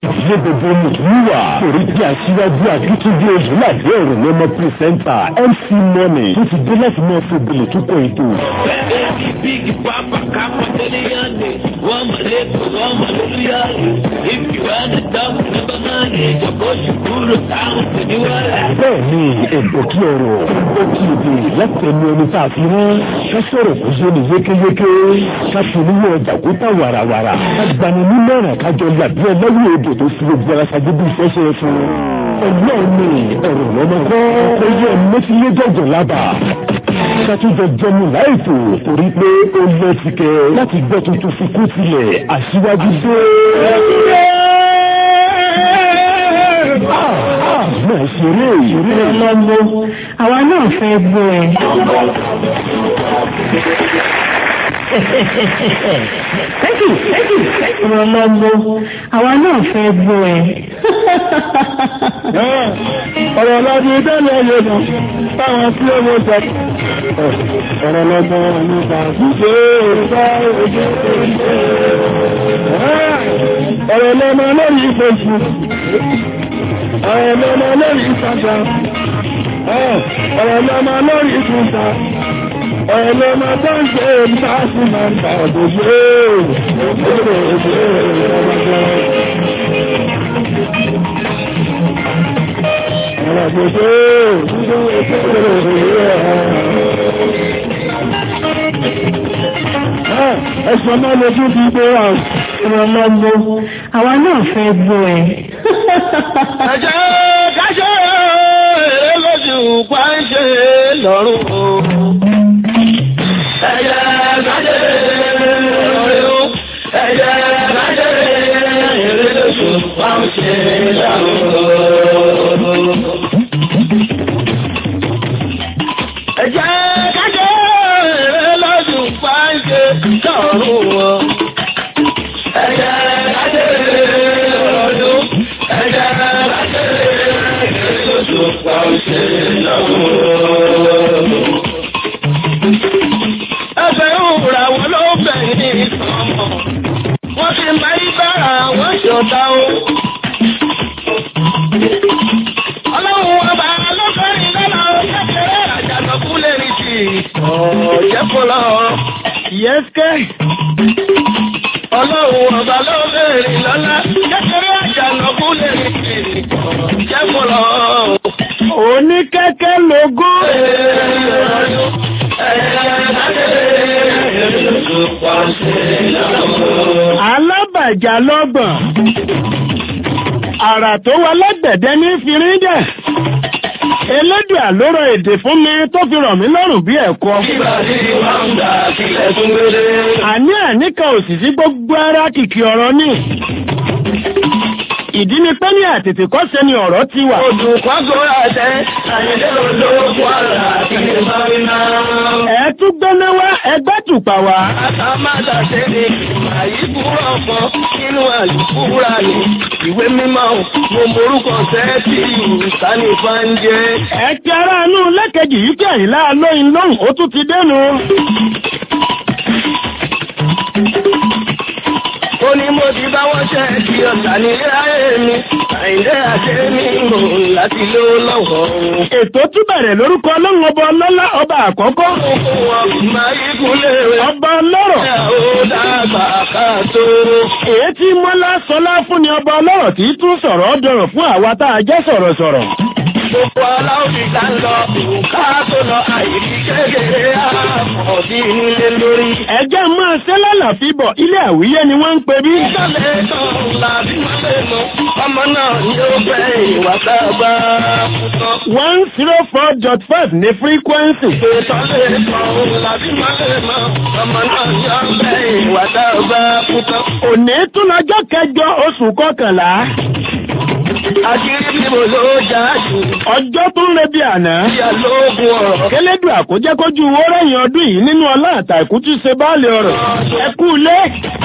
Ilé gbogbo Mùsùlùmá torí bí aṣíwájú akíntúndé Oyèládé ọ̀rọ̀ ní ọmọ pírísẹ́ńtà MC Money tó ti dé láti máa fi òbílẹ̀ tó kọ ètò. Big Papa Capitaliani, woman little woman Liliani. If you wanna talk number nine, Joko Shukuru town to the world. Bẹ́ẹ̀ni ẹ̀dọ̀ kí ọ̀rọ̀ ó kí èdè láti ẹnu ẹni tá a fi rán. Ká sọ̀rọ̀ kó yé ni yékéyéké. Ká fi oníwọ̀ ọjà kó tà wàràwàrà. Ká gbani ní mẹ́rin kájọ làbí ẹlẹ́wọ̀ èdè tó fi gbogbo ara ṣáájú bí iṣẹ́ ṣe fún. Ọlọ́run ni ọ̀rọ̀ lọ́mọ kọ́. Ó yẹ mẹ́tílé jọ̀jọ̀ lábà. Ṣàtúnjọ jẹmu láìpò torí pé ó lọ ti kẹ láti gbọ́ tuntun fi kú tilẹ̀ aṣíwájú dé. Máa ṣeré ìṣeré ọlọ́gbó àwa náà fẹ́ gbọ́ ẹ. Thank you, thank you. ọlọ́gbó àwa náà fẹ́ gbọ́ ẹ. ọ̀rọ̀ lọ́dún ìdẹ́lẹ̀ yóò lọ táwọn tí ó mọ́ sọ. ọ̀rọ̀ lọ́gbọ́n nípa ṣíṣe ìgbà òjò ọ̀rọ̀ lọ́mọ lórí ìfẹ̀sù ọ̀rọ̀ lọ́mọ lórí ìfàjà ọ̀rọ̀ lọ́mọ lórí ìfúnta ọ̀rọ̀ lọ́mọ tó ń ṣe ìgbà sí máa ń bà ọ̀dọ̀ ṣe Ẹ̀sùn ọmọ lójú ti gbé wà ọlọ́gbó àwa náà fẹ́ gbọ́ ẹ. Ẹ̀jẹ̀ káṣẹ́ èrè lójú pàṣẹ lọ́rùn o. Ẹ̀jẹ̀ káṣẹ́ lọ́rùn ẹ̀jẹ̀ káṣẹ́ èrè lójú pàṣẹ lọ́rùn o. Ẹ̀jẹ̀ káṣẹ́ èrè lójú pàṣẹ lọ́rùn o. Ẹ̀jẹ̀ káṣẹ́ lọ́rùn ẹ̀jẹ̀ káṣẹ́ èrè lójú pàṣẹ lọ́rùn o. Ẹgbẹ́ òwúrà wọn ló bẹ̀yìn ìsọmọ. Wọ́n ti máa ń bára wọn ṣọ̀tá o. Ọlọ́run ọba lọ́kọ́rin lọ́la kékeré àjànàkú lè rí sí ọ̀jẹ́ fọlọ́. Yẹ́sẹ́. Ọlọ́run ọba ló bẹ̀rẹ̀ lọ́la kékeré àjànàkú lè rí sí ọ̀jẹ́ fọlọ́. Oníkẹ́kẹ́ lógún. Alábàjá lọ́gbọ̀n. Àrà tó wà lẹ́gbẹ̀dẹ́ ní firídẹ̀. Elédùn àlórọ̀ èdè fún mi tó fi rọ̀ mí lọ́rùn bí ẹ̀kọ́. Àní àníkà òsìsí gbogbo ara kìkì ọ̀rọ̀ ní. Ìdí ni pé ní àtètè kọ́ sẹ́ni ọ̀rọ̀ ti wà. Olùkọ́gọ́ àtẹ, àyẹ̀dẹ́ olówó àrà àti ìmọ̀rìnà. Ẹ tún gbẹ́ná wá ẹgbẹ́ tùpà wá. Àtàmádà tẹ́lẹ̀ àyíkúrọ̀ ọ̀pọ̀ nínú àlùkúrà ní ìwé mímọ́ mo morúkọ sẹ́ẹ̀tì ìsánì fáńjẹ́. Ẹ ti ara inú lẹ́kẹ̀jì yìí kí àyílá lóyin lóhùn ó tún ti dénú. Ó ní mo ti bá wọ́n ṣe kí ọ̀tà ní ayé mi, àìlẹ́ àti mi mò láti ló lọ́wọ́. Ètò tún bẹ̀rẹ̀ lórúkọ ọlọ́run ọba ọlọ́lá ọba àkọ́kọ́. Fún wọn máa yí kúnlẹ̀ rẹ̀. Ọba ọlọ́rọ̀. Ó dàgbà ká tó. Èyí tí Mọ́lá sọlá fún ni ọba ọlọ́rọ̀ tí tún sọ̀rọ̀ dọ̀rọ̀ fún àwa tá a jẹ́ sọ̀rọ̀sọ̀rọ̀. Gbogbo aláwọ̀ ìgbà ń lọ, ká tó lọ àyíkí kékeré àmọ̀dí nílé lórí. Ẹjẹ́ máa ṣe lálàfí bọ̀ ilé àwíyé ni wọ́n ń pe bí. Ìjọlẹ̀ kan làbí máa lè mọ, ọmọ náà ni ó fẹ́ ìwà sábà fún tán. one zero four dot five ní frequency. Ìtọ́lẹ̀ kan làbí máa lè mọ, ọmọ náà ni ó fẹ́ ìwà sábà fún tán. Òní tún lọ́jọ́ kẹjọ oṣù kọkànlá. Àṣírí bíbo ló já jù, Ọjọ́ tó ń rebi àná. ìyá lóògùn ọ̀rọ̀. Kélédù àkójẹ́ kójú owó rẹ̀yìn ọdún yìí nínú ọlá àtàkù tí ṣe báàlì ọ̀rọ̀. Ẹ kú ilé.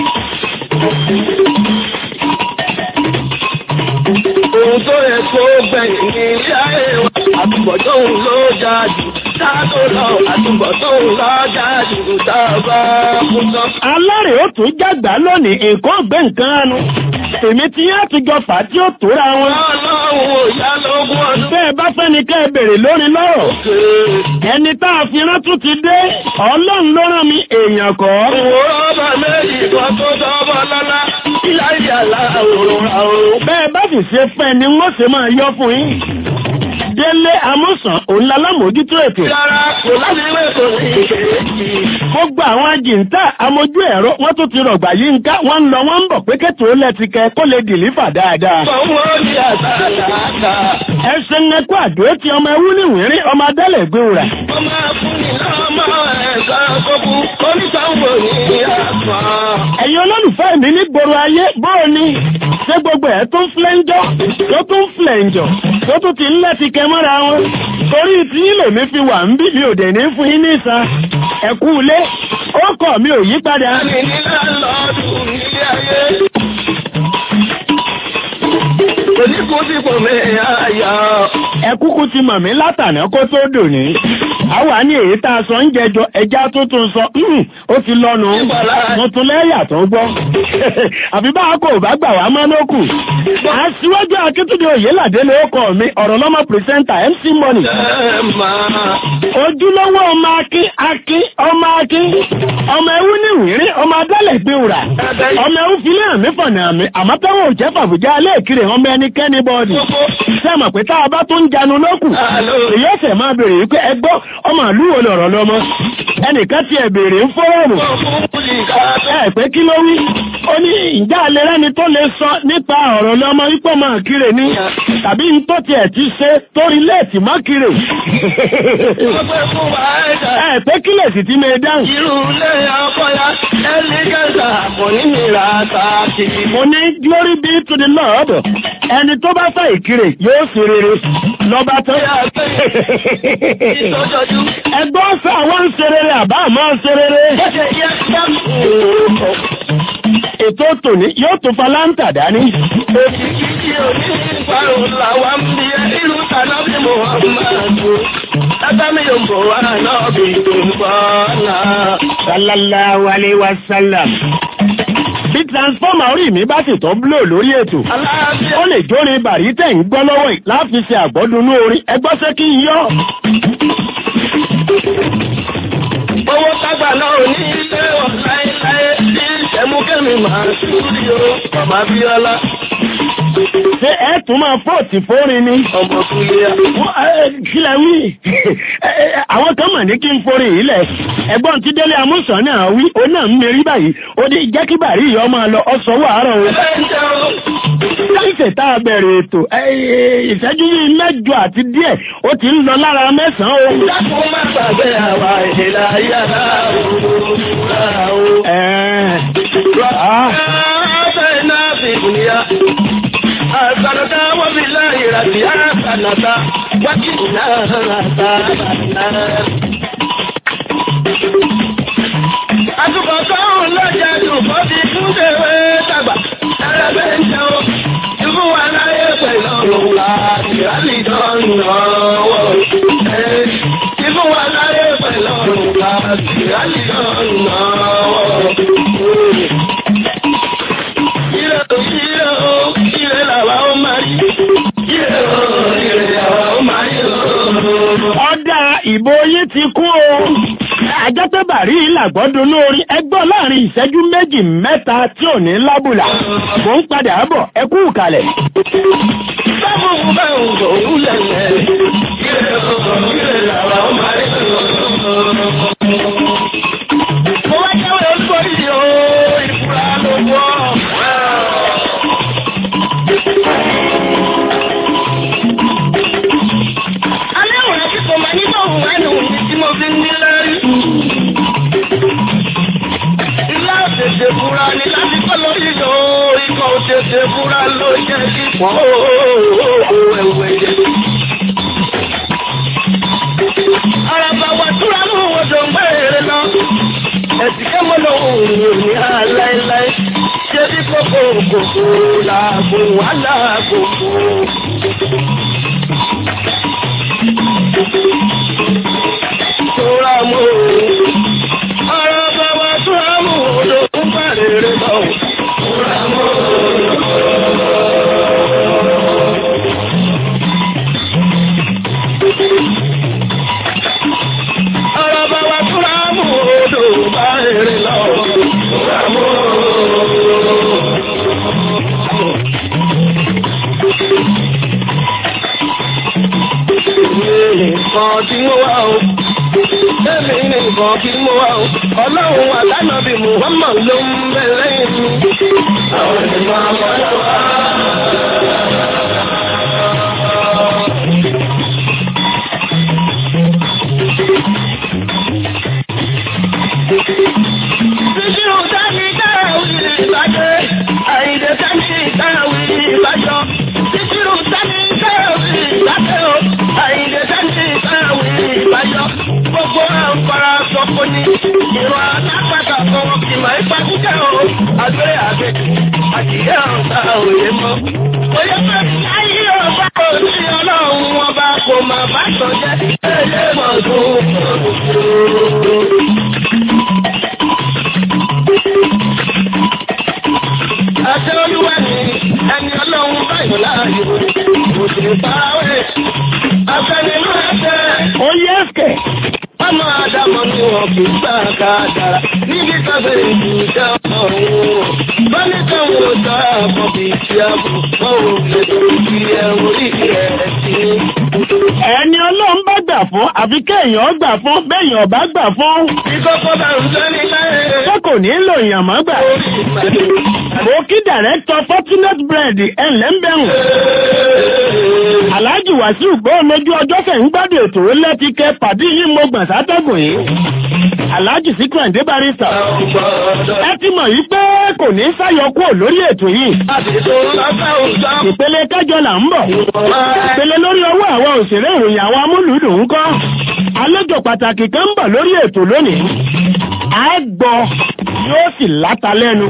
Ohun tó yẹ kó gbẹ̀yìn ní ilé ayé wa, àtúbọ̀tán òun ló já jù. Táàtò lọ, àtúbọ̀tán òun ló já jù. Táàbà fún tán. Alárè ó tún jágbá lónìí, nǹkan ọ̀gbẹ́ nǹkan anu. èmi tí yá ti jọ fà á tí ó tóra wọn. Ọlọ́run ìyá lógún ọdún. bẹ́ẹ̀ bá fẹ́ ni kẹ́ ẹ bèrè lórí lọ́rọ̀ ẹni tá a fi rán tún ti dé ọlọ́run ló rán mi èèyàn kọ́. Ìwò ọba méjì kan tó dọ́bọ̀ lọ́lá. Ìyá ìyàlá òòrùn àòrùn. bẹ́ẹ̀ bá sì ṣe fẹ́ ni wọ́n ṣe máa yọ fún yín. délé amúsàn òun lálámòójútó ètò. Rárá kò láti wé kò ní ìkejì. gbogbo àwọn ajìntà amójú ẹ̀rọ wọ́n tún ti rọ̀gbà yí nká wọ́n ń lọ wọ́n ń bọ̀ pé kẹ́tù ó lẹ́ti kẹ kó lè dìlífà dáadáa. Fọwọ́ ní àtàtàtà. ẹsẹ̀ nẹ́kọ́ àdó ti ọmọ ẹwú níwìnrí ọmọ adálẹ̀ gbé wùrà. Ó máa fún ní lọ́mọ ẹ̀ka kókú. Oníṣàwọ̀ ní àpá. ẹ̀yin olólùfẹ́ mi ní gbòòrò ayé bóò ni ṣé gbogbo ẹ̀ tó ń flẹ́ńjọ́ tó tún ń flẹ̀ǹjọ̀ tó tún ti ń lẹ́ti kẹ mọ́ra wọn torí tí yín lèmi fi wà ń bí mi ò dẹ̀ ní fún yín ní ìsan ẹ̀kú ilé ó kọ̀ mi ò yí padà. Ẹni nílá lọ́dún nílé ayé. Oníkú tí kò mẹ́ àyà. ẹkúkú ti mọ̀ mí látàná kó tó dòní àwa ní èyí tá a sọ ń jẹjọ ẹja tuntun sọ "Hmm, ó ti lọ́nu tuntun lẹ́yà tó gbọ́ àbí bá a kò bá gbà wá mọ́ lókù aṣíwájú akíntúndé òyìnládé ló kọ mi ọ̀rọ̀ lọ́mọ pírẹsẹ́ńtà mc money Ẹ máa. ojúlówó ọmọ akin akin ọmọ akin ọmọ ewu ní ìwírí ọmọ adálẹ̀ gbé wùrà ọmọ ewu filẹ̀ àmì fọ̀nà àmì àmọ́ táwọn ò jẹ́ fàbùjá alẹ́ ìkirè ọmọ ẹnikẹ́ni bọ́ọ̀dì sẹ́mọ̀ pé tá a bá tó ń janu lókù èyí ẹsẹ̀ máa bèèrè wípé ẹgbọ́ ọmọ ìlú wo lọ̀rọ̀ lọ́mọ ẹnìkan tiẹ̀ bèèrè ń fọ́rọ̀mù ẹ pé kí ló wí ó ní ìjà alẹ́ rẹ́ni tó lè sọ nípa ọ̀rọ̀ lọ́mọ wípé ọmọ ìkirè ni tàbí ń tó tiẹ̀ ti ṣe torí léètì mọ́ kirè Ọgbẹ́ fún wa ẹ̀dá. ẹ pé kílẹ̀ sì ti mẹ́ dáhùn Irú ilé ọkọ̀ya ẹlẹ́gẹ̀ẹ́sà kò ní ìlà àtàkì. mo ní glory be to the lord ẹni tó bá fẹ́ ìkirè yóò sì rere lọ́ba tó Bóyá pé ìtọ́jọ́jú. ẹgbọ́n sọ àwọn ń ṣe rere àbá àmọ́ ń ṣe rere Bọ́ṣe yẹ yá. ètò tòní yóò tún fa láǹtà dání Òkìkí tí ò ní ìparun làwa ń bí ẹ ìlú tàná bí mo wà máa tó. Látámi yóò bọ̀ wá náà bí tó ń bọ̀ náà. sallallahu alayhi wa sallam bí transformer orí mi bá sì tọ́ bló lórí ètò Aláàbíà. ó lè jórin bàrí tẹ̀ ń gbọ́ lọ́wọ́ yìí láti ṣe àgbọ́dúnú orin ẹgbọ́ sẹ́ kí n yọ́ Owó tágbà náà ò ní ilé ọ̀ láéláé tí ìṣẹ́múkẹ́mi máa ṣúrí o. Bàbá Bíọ́lá, ṣé ẹ tún máa fọ́ọ̀tì fórin ni ọmọ Kúlíà. Wọ́n, ẹ, kílẹ̀ wí Ẹ, ẹ, àwọn kan mọ̀ ní kí n forí yìí lẹ̀ ẹgbọ́n tí délé amúsàn náà wí ó náà ń merí báyìí ó dé jẹ́ kí bàrí yìí ọmọ lọ ọsọ wàárọ̀ o Ẹ̀jẹ̀ o. láìsẹ̀ tá a bẹ̀rẹ̀ ètò ẹ, ẹ, ìṣẹ́jú yìí mẹ́jọ àti díẹ̀ ó ti ń lọ lára mẹ́sàn-án o. Dákun má gbàgbé àwa ìlà yàrá o. Ẹ̀ẹ́, ah, Ààbẹ̀ náà fi dùnìyà. Àgbàdàdà wọ́n fi láyé rà sí àgbàdàdà. Wákì náà rà sábàdà. Àtùkọ̀ sọ́run lọ́jà dùkọ́ fi kún tèwé dàgbà. Ẹlẹ́gbẹ́ ń jẹun. Ikú wa láyé pẹ̀lú ọ̀run wa. Ìrálì dánù ọwọ́. Ikú wa láyé pẹ̀lú ọ̀run wa. Ìrálì dánù ọwọ́. Ire o, ire o, ire làwa ó máa rí. Ire o, ire làwa ó máa rí o. ọ̀dà ìbò yín ti kú o. Àjọ́tẹ́bàrí làgbọ́dún lórí ẹgbọ́n láàrin ìṣẹ́jú méjì mẹ́ta tí ò ní lábùlà. Mò ń padà bọ̀ ẹ kú ìkàlẹ̀. Sábùkù bá ń gbò ó lẹ̀lẹ̀. Ire o, ire làwa ó máa rí o. Mo wá jáwé olúborí o, ìfura ló wọ̀. Alẹ́ òun àti kò máa nínú òun wá nù mí tí mo fi ń ní lẹ́rí. Ilá òtètè fura ni láti kọ́ lórí o, ikọ̀ òtètè fura ló jẹ́ kí pọ̀ ẹ̀wẹ̀ yẹ. Àràbà wà túra mú odò ń gbẹ̀rẹ̀ lọ. Ẹ̀sìn ké mo lọ òun ò ní aláìláì. Ṣé bí kòkó kòkó làbò wà láàkókò? Tóra mú òun. Àràbà wà túra mú odò ń gbẹ̀rẹ̀ lọ. Tóra mú òun. nǹkan tí mo wá o. Èmi nìkan tí mo wá o. Ọlọ́run àtànàbí Muhammad ló ń bẹ lẹ́yìn mi. Àwọn ènìyàn àmọ́lá wá. Títí ò dání káwí ìbàjẹ́, àìdè dání káwí ìbàjọ́. Títí ò dání káwí ìbàjẹ́ o, àìdè dání káwí ìbàjọ́. Gbogbo àǹfààrà sọ̀kò ní ìwà alápàtà kan kì máa ń pàkúkẹ́ o. Àgbẹ̀ àgbẹ̀ àdìyẹ ọ̀sà òye mọ́. Oyè pẹ̀lú ayé ọba òní ọlọ́run ọba kò máa bá sọ jẹ́ ẹlẹ́mọ̀ tó Àti olúwa ni ẹni ọlọ́run báyìí láàyò, kò sì farawé. Afẹ́nimú ẹsẹ̀, ó yẹ ẹ̀kẹ́. ọmọ Ádámọ̀ ni wọn kì í gbà ká dára. Níbi kọ́sẹ̀ ìdíjà ọ̀hún. Bọ́lí kan wò sọ àpọ̀ bí ti àbò, wọ́n ò lè torí kí ẹ̀rù orí ẹ̀ sí. ẹni ọlọ́run bá gbà fún àfi kéèyàn gbà fún béèyàn bá gbà fún Ìkọ́kọ́ bá ń sẹ́ni láyé. ṣé kò ní lò yàn mọ́ gbà. Orí ìpàdé. mo kí dàrẹ́tọ̀ fortunate bread ẹ̀ńlẹ́ ń bẹ̀rùn. Alhaji Wasiu gbọ́ lójú ọjọ́ kẹ̀ ń gbádùn ètò lẹ́tíkẹ́ pàdé yìí mo gbọ̀n sátẹ́gùn yìí. Alhaji Síkírù Àǹdé Barista. Ẹ ti mọ̀ yìí pé kò ní sáyọkúrò lórí ètò yìí. Ìpele kẹjọ là ń bọ̀. Ìpele lórí ọwọ́ àwọn òṣèré ìròyìn àwọn amúlùúdùn ń kọ́. Àlejò pàtàkì kan ń bọ̀ lórí ètò lónìí. À á gbọ́ yóò sì láta lẹ́nu.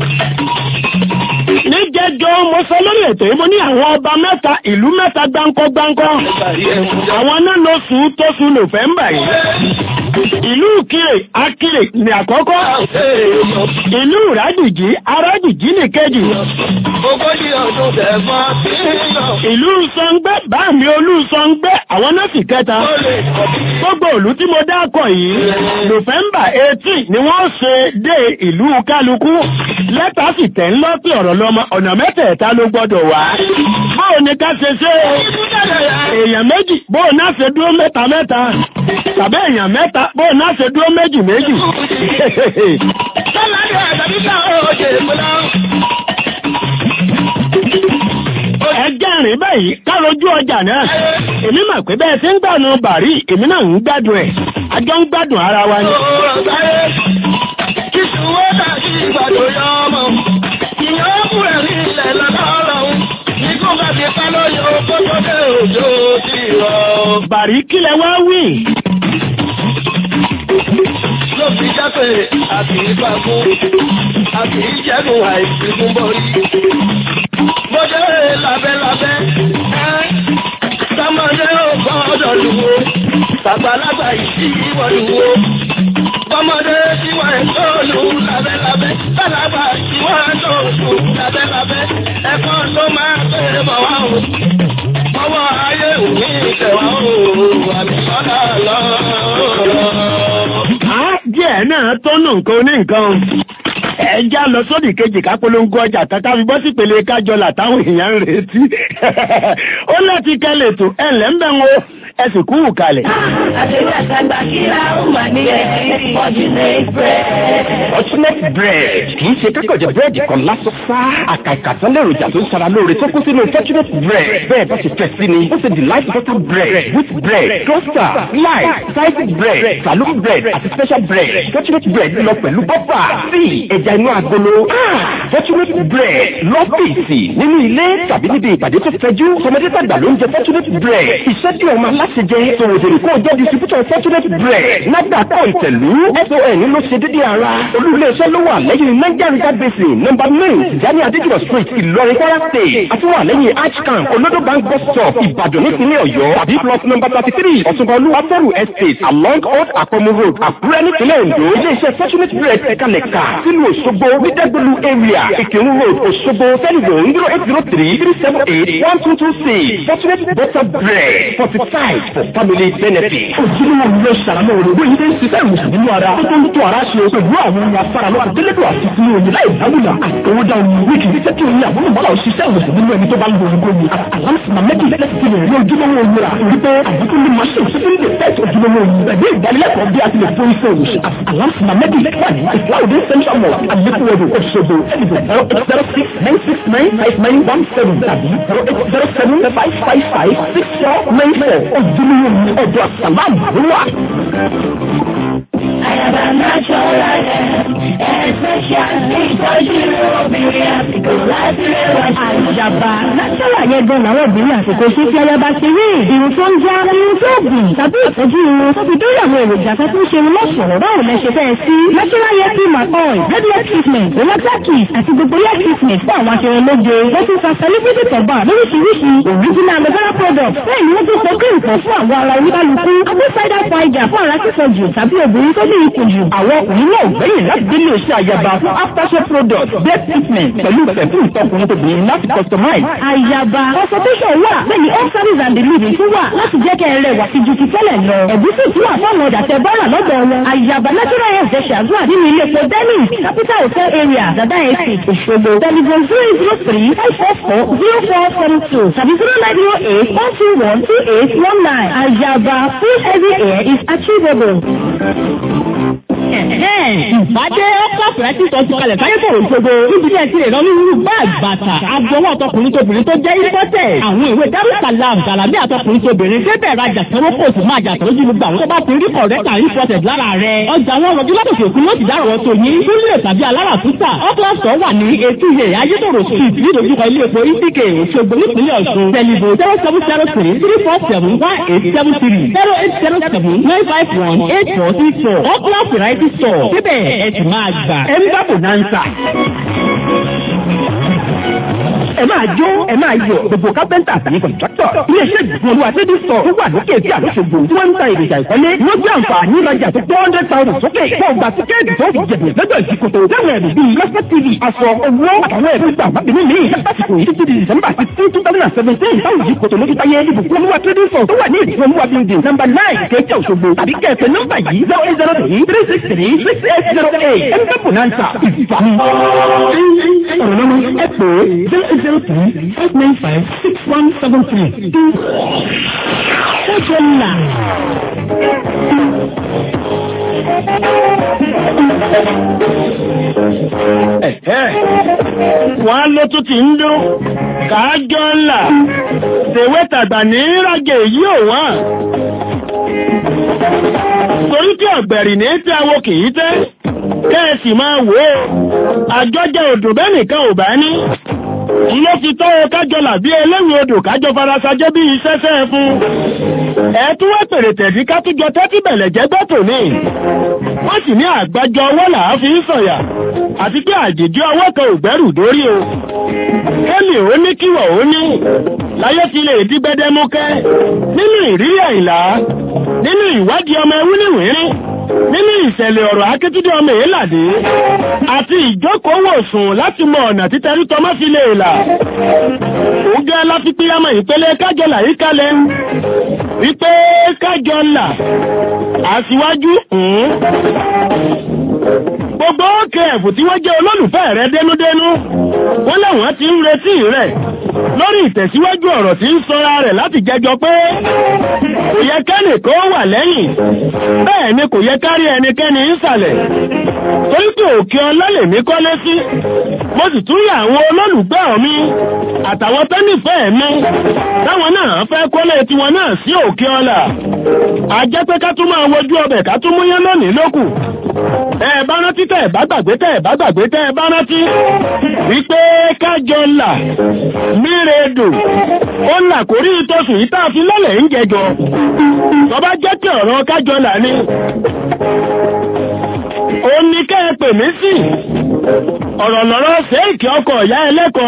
Ní jẹ́jọ́ mo sọ lórí ètò yìí mo ní àwọn ọba mẹ́ta ìlú mẹ́ta gbáǹkọ́ gbáǹkọ́. Àwọn náà ló sùn tó sùn Nọ́fẹ̀mbà yìí. Ìlú Ìkirè Akirè ní àkọ́kọ́. Ìlú Ìrádìjí Arádìjí ní kejì. Ogójì ọdún tẹ̀fọ́ sí ìlọ. Ìlú Sọngbẹ́ Báàmì Olú Sọngbẹ́ àwọn náà sì kẹta. Ó lè kọ̀ bí. Gbogbo ìlú tí mo dákọ̀ yìí, Nọ́fẹ̀mbà 18 ni wọ́n ṣe dé ìlú kálukú. Lẹ́tà sì tẹ̀ ń lọ́pẹ̀ ọ̀rọ̀ lọ́mọ ọ̀nà mẹ́tẹ̀ẹ̀ta ló gbọ́dọ̀ wá. Báwo ni ká ṣe ṣe èèyàn méjì bóò náà ṣe dúró mẹ́ta mẹ́ta tàbí èèyàn mẹ́ta bóò náà ṣe dúró méjì méjì. Sọ́ládé àtàbí ká òjè múlá. Ẹjẹ́ rìn báyìí ká rojú ọjà náà. Èmi mà pé bẹ́ẹ̀ tí ń gbànú bàrí èmi náà ń gbádùn ẹ̀. Àjọ ń gbádùn ara wa ni. Òòrùn sáré. Kí ṣùwọ́ dàbí ìgbà tó yọ ọmọ. Ìyẹn ó kú ẹ̀rí ilẹ̀ lọ́dọ̀ ọlọ́run. Nígbà bá ti pẹ́ lóye oko tó dé òjò ti rọ̀. Bàrí kílẹ̀ wá wí. Ló fi jẹ́ pé àti ìgbà fún. Àti ìjẹ́nu àìsí fún borí. Bọ́dé lábẹ́lábẹ́. Ẹ́ sọmọdé ò gbọ́dọ̀ lùwò. Bàgbàlagbà ìdí ìwọ̀ lùwò. Bọ́mọdé tí wọ́n ń tó lù lábẹ́lábẹ́. Bàlágbà tí wọ́n ń tó lù lábẹ́lábẹ́. Ẹ̀kọ́ ló máa pè mọ́ wá o. Ọwọ́ ayé òní ìtẹ̀wá o. Àmì sọ́dà lọ. Á díẹ̀ náà tọ́nà nǹkan oní nǹkan. Ẹja lọ sódì kejì ká polongo ọjà tata fi bọ́ sí pèlè kájọlà táwọn èèyàn ń retí. Ó láti kẹ́lẹ̀ tó ẹ̀lẹ́ ń bẹ̀ ń wo ẹ̀sìn kúrú kalẹ̀. Àdéhùn àtàgbà kíra ó mà ní ẹ̀rí fortunate bread. Fortunate bread kì í ṣe kákọ̀jẹ̀ búrẹ́dì kan lásán sá. Àkàìkàtán lèròjà tó ń sara lóore tó kún sínú Fortunate bread. Bẹ́ẹ̀ bá ṣe fẹ́ sí ni, ó ṣe delight butter bread, wheat bread, toaster, light, sliced bread, saloon bread àti special bread. Fortunate bread lọ pẹ̀lú bọ́fà, tíì, ẹja inú agolo. Ah! Fortunate bread lọ́fíìsì nínú ilé tàbí níbi ìpàdé tó fẹjú. Tọmọdé tàgbà ló ń jẹ Fortunate bread. Iṣẹ́ tí ọmọ aláṣẹ jẹ tòwòdèrè kó o jẹ́ distributor Fortunate bread. Nàgbà kọ́ ìtẹ̀lú SON ló ṣe dédé ara. Olú-ilé-iṣẹ́ ló wà lẹ́yìn Niger River Basin nọ́mbà nine Tijani Adéjùmọ̀ street Ìlọrin Kwara state. Àti wà lẹ́yìn Arch camp Olodo bank bus stop Ìbàdàn nípínlẹ̀ Ọ̀yọ́. Tàbí plot number thirty three Ọ̀túnba Olúwafẹ́rù estate along Old Àpọ̀mù road Àkúrẹ́ nípínlẹ̀ Ondo. Ilé-iṣẹ́ Fortunate bread ẹ̀kalẹ̀ka sílùú Òṣogbo Nídẹ́gbẹ̀lú area Ìkírun road Òṣogbo telephone zero eight zero three three seven eight one two two six Fortunate butter bread forty five night for family benefit. ojúlówó ni yóò ṣàlàyé òrògbó yìí ń ṣiṣẹ́ ìwòsàn nínú ara tó tó ń tó ara ṣe pẹ̀lú àwọn ohun afárá lọ́wọ́ àdélédò àti ìsinmi òyìn láì dáwùlà àtọwọ́dá omi wíìkì ní sẹ́kì òyìn àbúrò mọ́lá òṣìṣẹ́ ìwòsàn nínú ẹni tó bá ń lo òrògbó yìí àlámsìmá méjì lẹ́sìn ti lè rí ojúlówó omi rà torí pé àbúkú ní machine tó ń lè tẹ́tì ojúlówó omi pẹ̀lú ìdánilẹ́kọ̀ọ́ bí a ti lè fún iṣẹ́ òwòsàn àlámsìmá méjì wà ní ìfláwọ̀dé central mosque àlékúwẹ̀dọ̀ Òṣogbo ẹ̀dìbò zero eight zero six nine six nine five nine one seven tàbí zero eight zero seven five five five six four nine four ojúlówó omi ọ̀dọ̀ àsàlámù ló wà. Àyàbá natural especially ìtọ́jú obìnrin àsìkò láti rẹwà. Àyàbá natural yẹn gan làwọn obìnrin àsìkò ṣe fi ayaba ṣe rí irun tó ń já irun tó gùn tàbí ìtọ́jú irun tó fi dórí àwọn èròjà tó tún ṣe irun lọ́sọ̀rọ̀ báwo lẹ ṣe fẹ́ sí. Natural hair cream and oil, red hair treatment, relaxer kit àti gbogbo hair treatment fún àwọn aṣèrànlóge. Wọ́n tún fa celebrity turban lóríṣiríṣi original aloe vera product. Bẹ́ẹ̀ ni wọ́n tún sọ cream kan fún àwọn ara oníkálukú. Apple cider vinegar fún ara sísọ jù tàbí obìnrin tó ní ikùn jù. Àwọn ọkùnrin náà gbẹ̀yìn láti délé iṣẹ́ àyàbá fún aftershave product bed treatment pẹ̀lú pẹ̀fúm tọkùnrin tóbìnrin láti customize. Àyàbá consultation wà bẹ́ẹ̀ ni home service and delivery tún wà láti jẹ́ kẹ́ ẹ rẹwà sí ju ti tẹ́lẹ̀ lọ. Ẹ̀gúsí tún wà fáwọn ọ̀dà tẹ bọ́rà lọ́dọ̀ wọn. Àyàbá natural hair ṣe ṣàdúrà nínú ilé epo Dennis capital hotel area Dada Estate Òṣogbo. Telephone zero zero three five four four zero four seven two tàbí zero nine zero eight one two one two eight one nine. Àyàbá full heavy hair is achievable. Ìbádé ọ́kọ̀ọ̀fẹ́ tí sọ ti kalẹ̀ sáyé fòrò ìṣògo. Níbi tí ẹ ti lè lọ nínú báàgì bàtà. Agbọwọ́ ọtọkùnrin tóbìnrin tó jẹ́ ìfọ́tẹ̀. Àwọn ìwé Darussalam Gàlámì àtọkùnrin tóbìnrin débẹ̀ rajà sanwó kò sì máa jà tọ́jú gbogbo àwọn tó bá ti rí kọ̀rẹ́tà ìfọ́tẹ̀ lára rẹ̀. Ọjà wọn rọjú látòkè òkun ló ti dárò tó yín. Túlẹ̀ tàbí alára túta. Ọ́kọ̀ọ̀sọ̀ wà ní etí iye Ayétòrò street nídojúkọ ilé epo Ìdíkè Òṣogbo nípínlẹ̀ Ọ̀ṣun. Tẹlifo zero seven zero three three four seven one eight seven three zero eight zero seven nine five one eight four six four. Ọ́kọ̀ọ̀ variety store. Síbẹ̀ ẹ ti máa gbà. Ẹ ń bá bonanza ẹ máa jó ẹ máa yọ gbogbo kápẹ́ntà àtàní kọ̀ǹtráktọ̀ iléeṣẹ́ ìgbìmọ̀ olúwa tẹ́lẹ̀ sọ tó wà lókè tí àlóṣogbo tí wọ́n ń ta èròjà ìkọ́lé wọ́n gbé àǹfààní ìrajà tó tó hundred thousand sókè fún ọgbà tíkẹ́ẹ̀tì tó fi jẹ̀bù lọ́jọ́ ìdíkòtò láwọn ẹ̀rù bíi lọ́sẹ̀ tv aṣọ owó àtàwọn ẹ̀rù ìgbà mábìnú mi lásìkò yìí títí di december sixteen two thousand and seventeen táwọn ìdíkòtò lójú táyé ìbùkún olúwa tẹ́lẹ̀ sọ tó wà ní ìdíkòtò olúwa building number nine kéèké òṣogbo tàbí kẹ̀kẹ́ nọ́mbà yìí zero eight zero three three six three six eight zero eight ẹ̀ ń bẹ́ bonanza ìfàmì. ọ̀rọ̀ lọ́mọ ẹ pè é zero eight zero three five nine five six one seven three. Ṣé ńlá? Wọ́n ló tún ti ń dún, káájọ́ ńlá, tèwé tàgbà ní rágẹ̀ yìí ò wọ́n. Torí tí ọ̀gbẹ̀rì ní tí awo kìí tẹ́, kẹ́ẹ̀sì máa wò ó, àjọjẹ òdò bẹ́ẹ̀ nìkan ò bá ní ló fi tọ́ ọ kájọ làbí ẹlẹ́wìn odò kájọ farasajẹ́ bí iṣẹ́ṣẹ́ fún ẹ̀ẹ́tún wá pèrè tẹ̀sí kátújọ tẹ́tí bẹ̀lẹ̀ jẹ́gbẹ́ tòní wọ́n sì ní àgbájọ ọwọ́ làá fi ń sọ̀yà àti pé àjèjì ọwọ́ kan ò gbẹ́rù dórí o kẹ́lì ó ní kíwọ̀ ó ní láyé fi lè dí gbẹdẹmúkẹ́ nínú ìrírí àìlá nínú ìwádìí ọmọ ẹwú níwìírín nínú ìṣẹ̀lẹ̀ ọ̀rọ̀ akíntúndé ọmọ èélàdé àti ìjókòówò sùn láti mọ ọ̀nà títẹrí tọmọ́ fi lè là ó gẹ́ láfipíyàmọ̀ ìpele kájọlà yìí kalẹ̀ wípé kájọlà àṣìwájú gbogbo òkè ẹ̀fù tí wọ́n jẹ́ olólùfẹ́ rẹ̀ dénúdénú wọ́n láwọn ti ń retí rẹ̀ lórí ìtẹ̀síwájú ọ̀rọ̀ tí ń sọra rẹ̀ láti jẹjọ pé kò yẹ kẹ́nì kó wà lẹ́yìn bẹ́ẹ̀ ni kò yẹ kárí ẹnikẹ́ni ìsàlẹ̀ torí pé òkè ọlá lèmi kọ́lé sí mo sì tún yà àwọn olólùgbẹ́ mi àtàwọn tó nífẹ̀ẹ́ mi táwọn náà fẹ́ kọ́lé tiwọn náà sí òkè ọlá a jẹ́ pé ká tún máa wojú ọbẹ̀ ká tún múyán lónìí lókù ẹ bá rántí tẹ́ ẹ bá gbàgbé tẹ́ ẹ bá gbàgbé tẹ́ ẹ bá rántí wípé kájọ là mírèdò ó là kórí ìtòsùn yìí tá a fi lọ́lẹ̀ ń jẹjọ tọ́ba jẹ́ tí ọ̀rọ̀ kájọ là ní ó ní kẹ́ ẹ pè mí sí ọ̀rọ̀ lọ́rọ̀ ṣéèkì ọkọ̀ ìyá ẹlẹ́kọ̀ọ́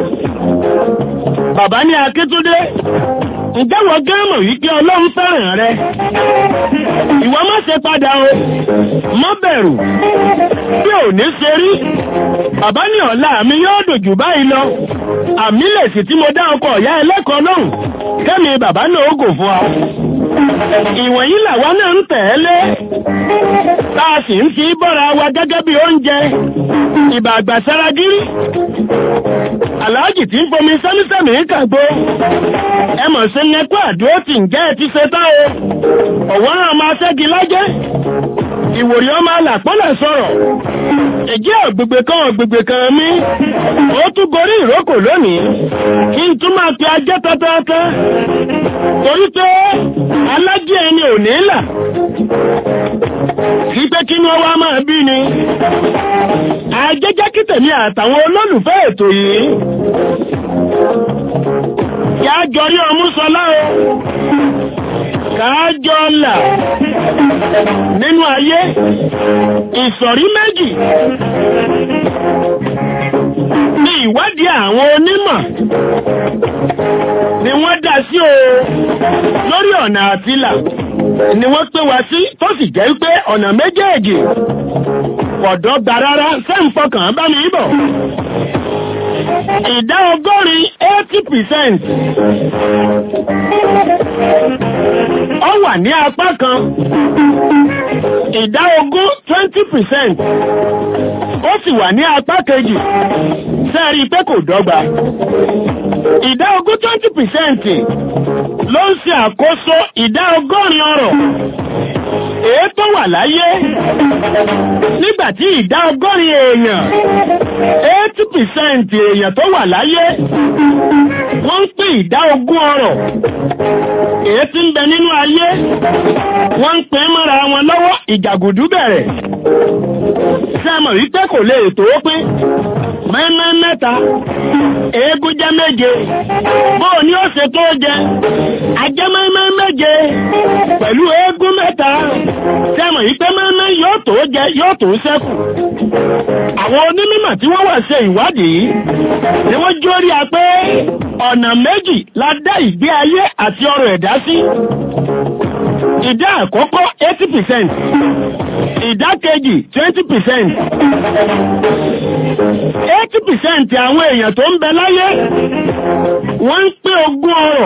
bàbá ní akíntúndé ǹjẹ́wọ̀ gẹ́mọ̀ wípé ọlọ́run fẹ́ràn rẹ ìwọ má ṣe padà o má bẹ̀rù bí ò ní ṣe rí bàbá ní ọ̀la mi yóò dòjù báyìí lọ àmì lè sì tí mo dá ọkọ̀ ìyá ẹlẹ́kọ̀ọ́ lóhùn kẹ́mi bàbá náà ó gò fún wa ìwọ̀nyí làwa náà ń tẹ̀lé tá a sì ń fi bọ́ra wa gẹ́gẹ́ bí oúnjẹ ìbà àgbàsára gírí aláàjì tí ń fomi sẹ́mísẹ́mì kàgbó ẹ mọ̀ sí nẹ́kọ́ àdúró tí ń jẹ́ ẹ ti ṣe tán o ọ̀wọ́n náà máa ṣẹ́gi lájẹ́ ìwòrí ọmọ alàpọ́lẹ̀ sọ̀rọ̀ èjì ọ̀gbègbè kan ọ̀gbègbè kan mi ó tún gorí ìrókò lónìí kí n tún máa fi ajẹ́ tọ́tọ́tọ́ torí pé alájẹ́ ẹni ò ní là kí pé kí ni ó wá máa bí ni ajẹ́jẹ́ kí tèmi àtàwọn olólùfẹ́ ètò yìí yá jọrí ọmú sọlá o káájọ́ là nínú ayé ìsọ̀rí méjì ní ìwádìí àwọn onímọ̀ ni wọ́n dá sí o lórí ọ̀nà àtìlà ni wọ́n pé wá sí tó sì jẹ́ pé ọ̀nà méjèèjì ọ̀dọ́ gba rárá sẹ́ǹfọkàn bá mi bọ̀ ìdá ọgọ́rin eighty percent ó wà ní apá kan ìdá ogún twenty percent ó sì wà ní apá kejì sẹ́ẹ̀rí pé kò dọ́gba ìdá ogún twenty percent ló ń ṣe àkóso ìdá ọgọ́rin ọrọ̀ èé tó wà láyé nígbàtí ìdá ọgọ́rin èèyàn eighty percent èèyàn tó wà láyé wọ́n ń pín ìdá ogún ọrọ̀ èé tí ń bẹ nínú ayé wọ́n ń pín mọ́ra wọn lọ́wọ́ ìjàgùdú bẹ̀rẹ̀ sẹ́mọ̀ wípé kò lè tó pín mẹ́mẹ́ mẹ́ta eégún jẹ́ méje bóò ní ó ṣe tó jẹ ajẹ́ mẹ́mẹ́ méje pẹ̀lú eégún mẹ́ta sẹ́mọ̀ wípé mẹ́mẹ́ yóò tó jẹ yóò tó ṣẹ́kù àwọn onímọ̀ tí wọ́n wà ṣe ìwádìí ni wọ́n jórí a pé ọ̀nà méjì la dá ìgbé ayé àti ọrọ̀ ẹ̀dá sí ìdá àkọ́kọ́ eighty percent ìdá kejì twenty percent eighty percent àwọn èèyàn tó ń bẹ láyé wọ́n ń pín ogún ọrọ̀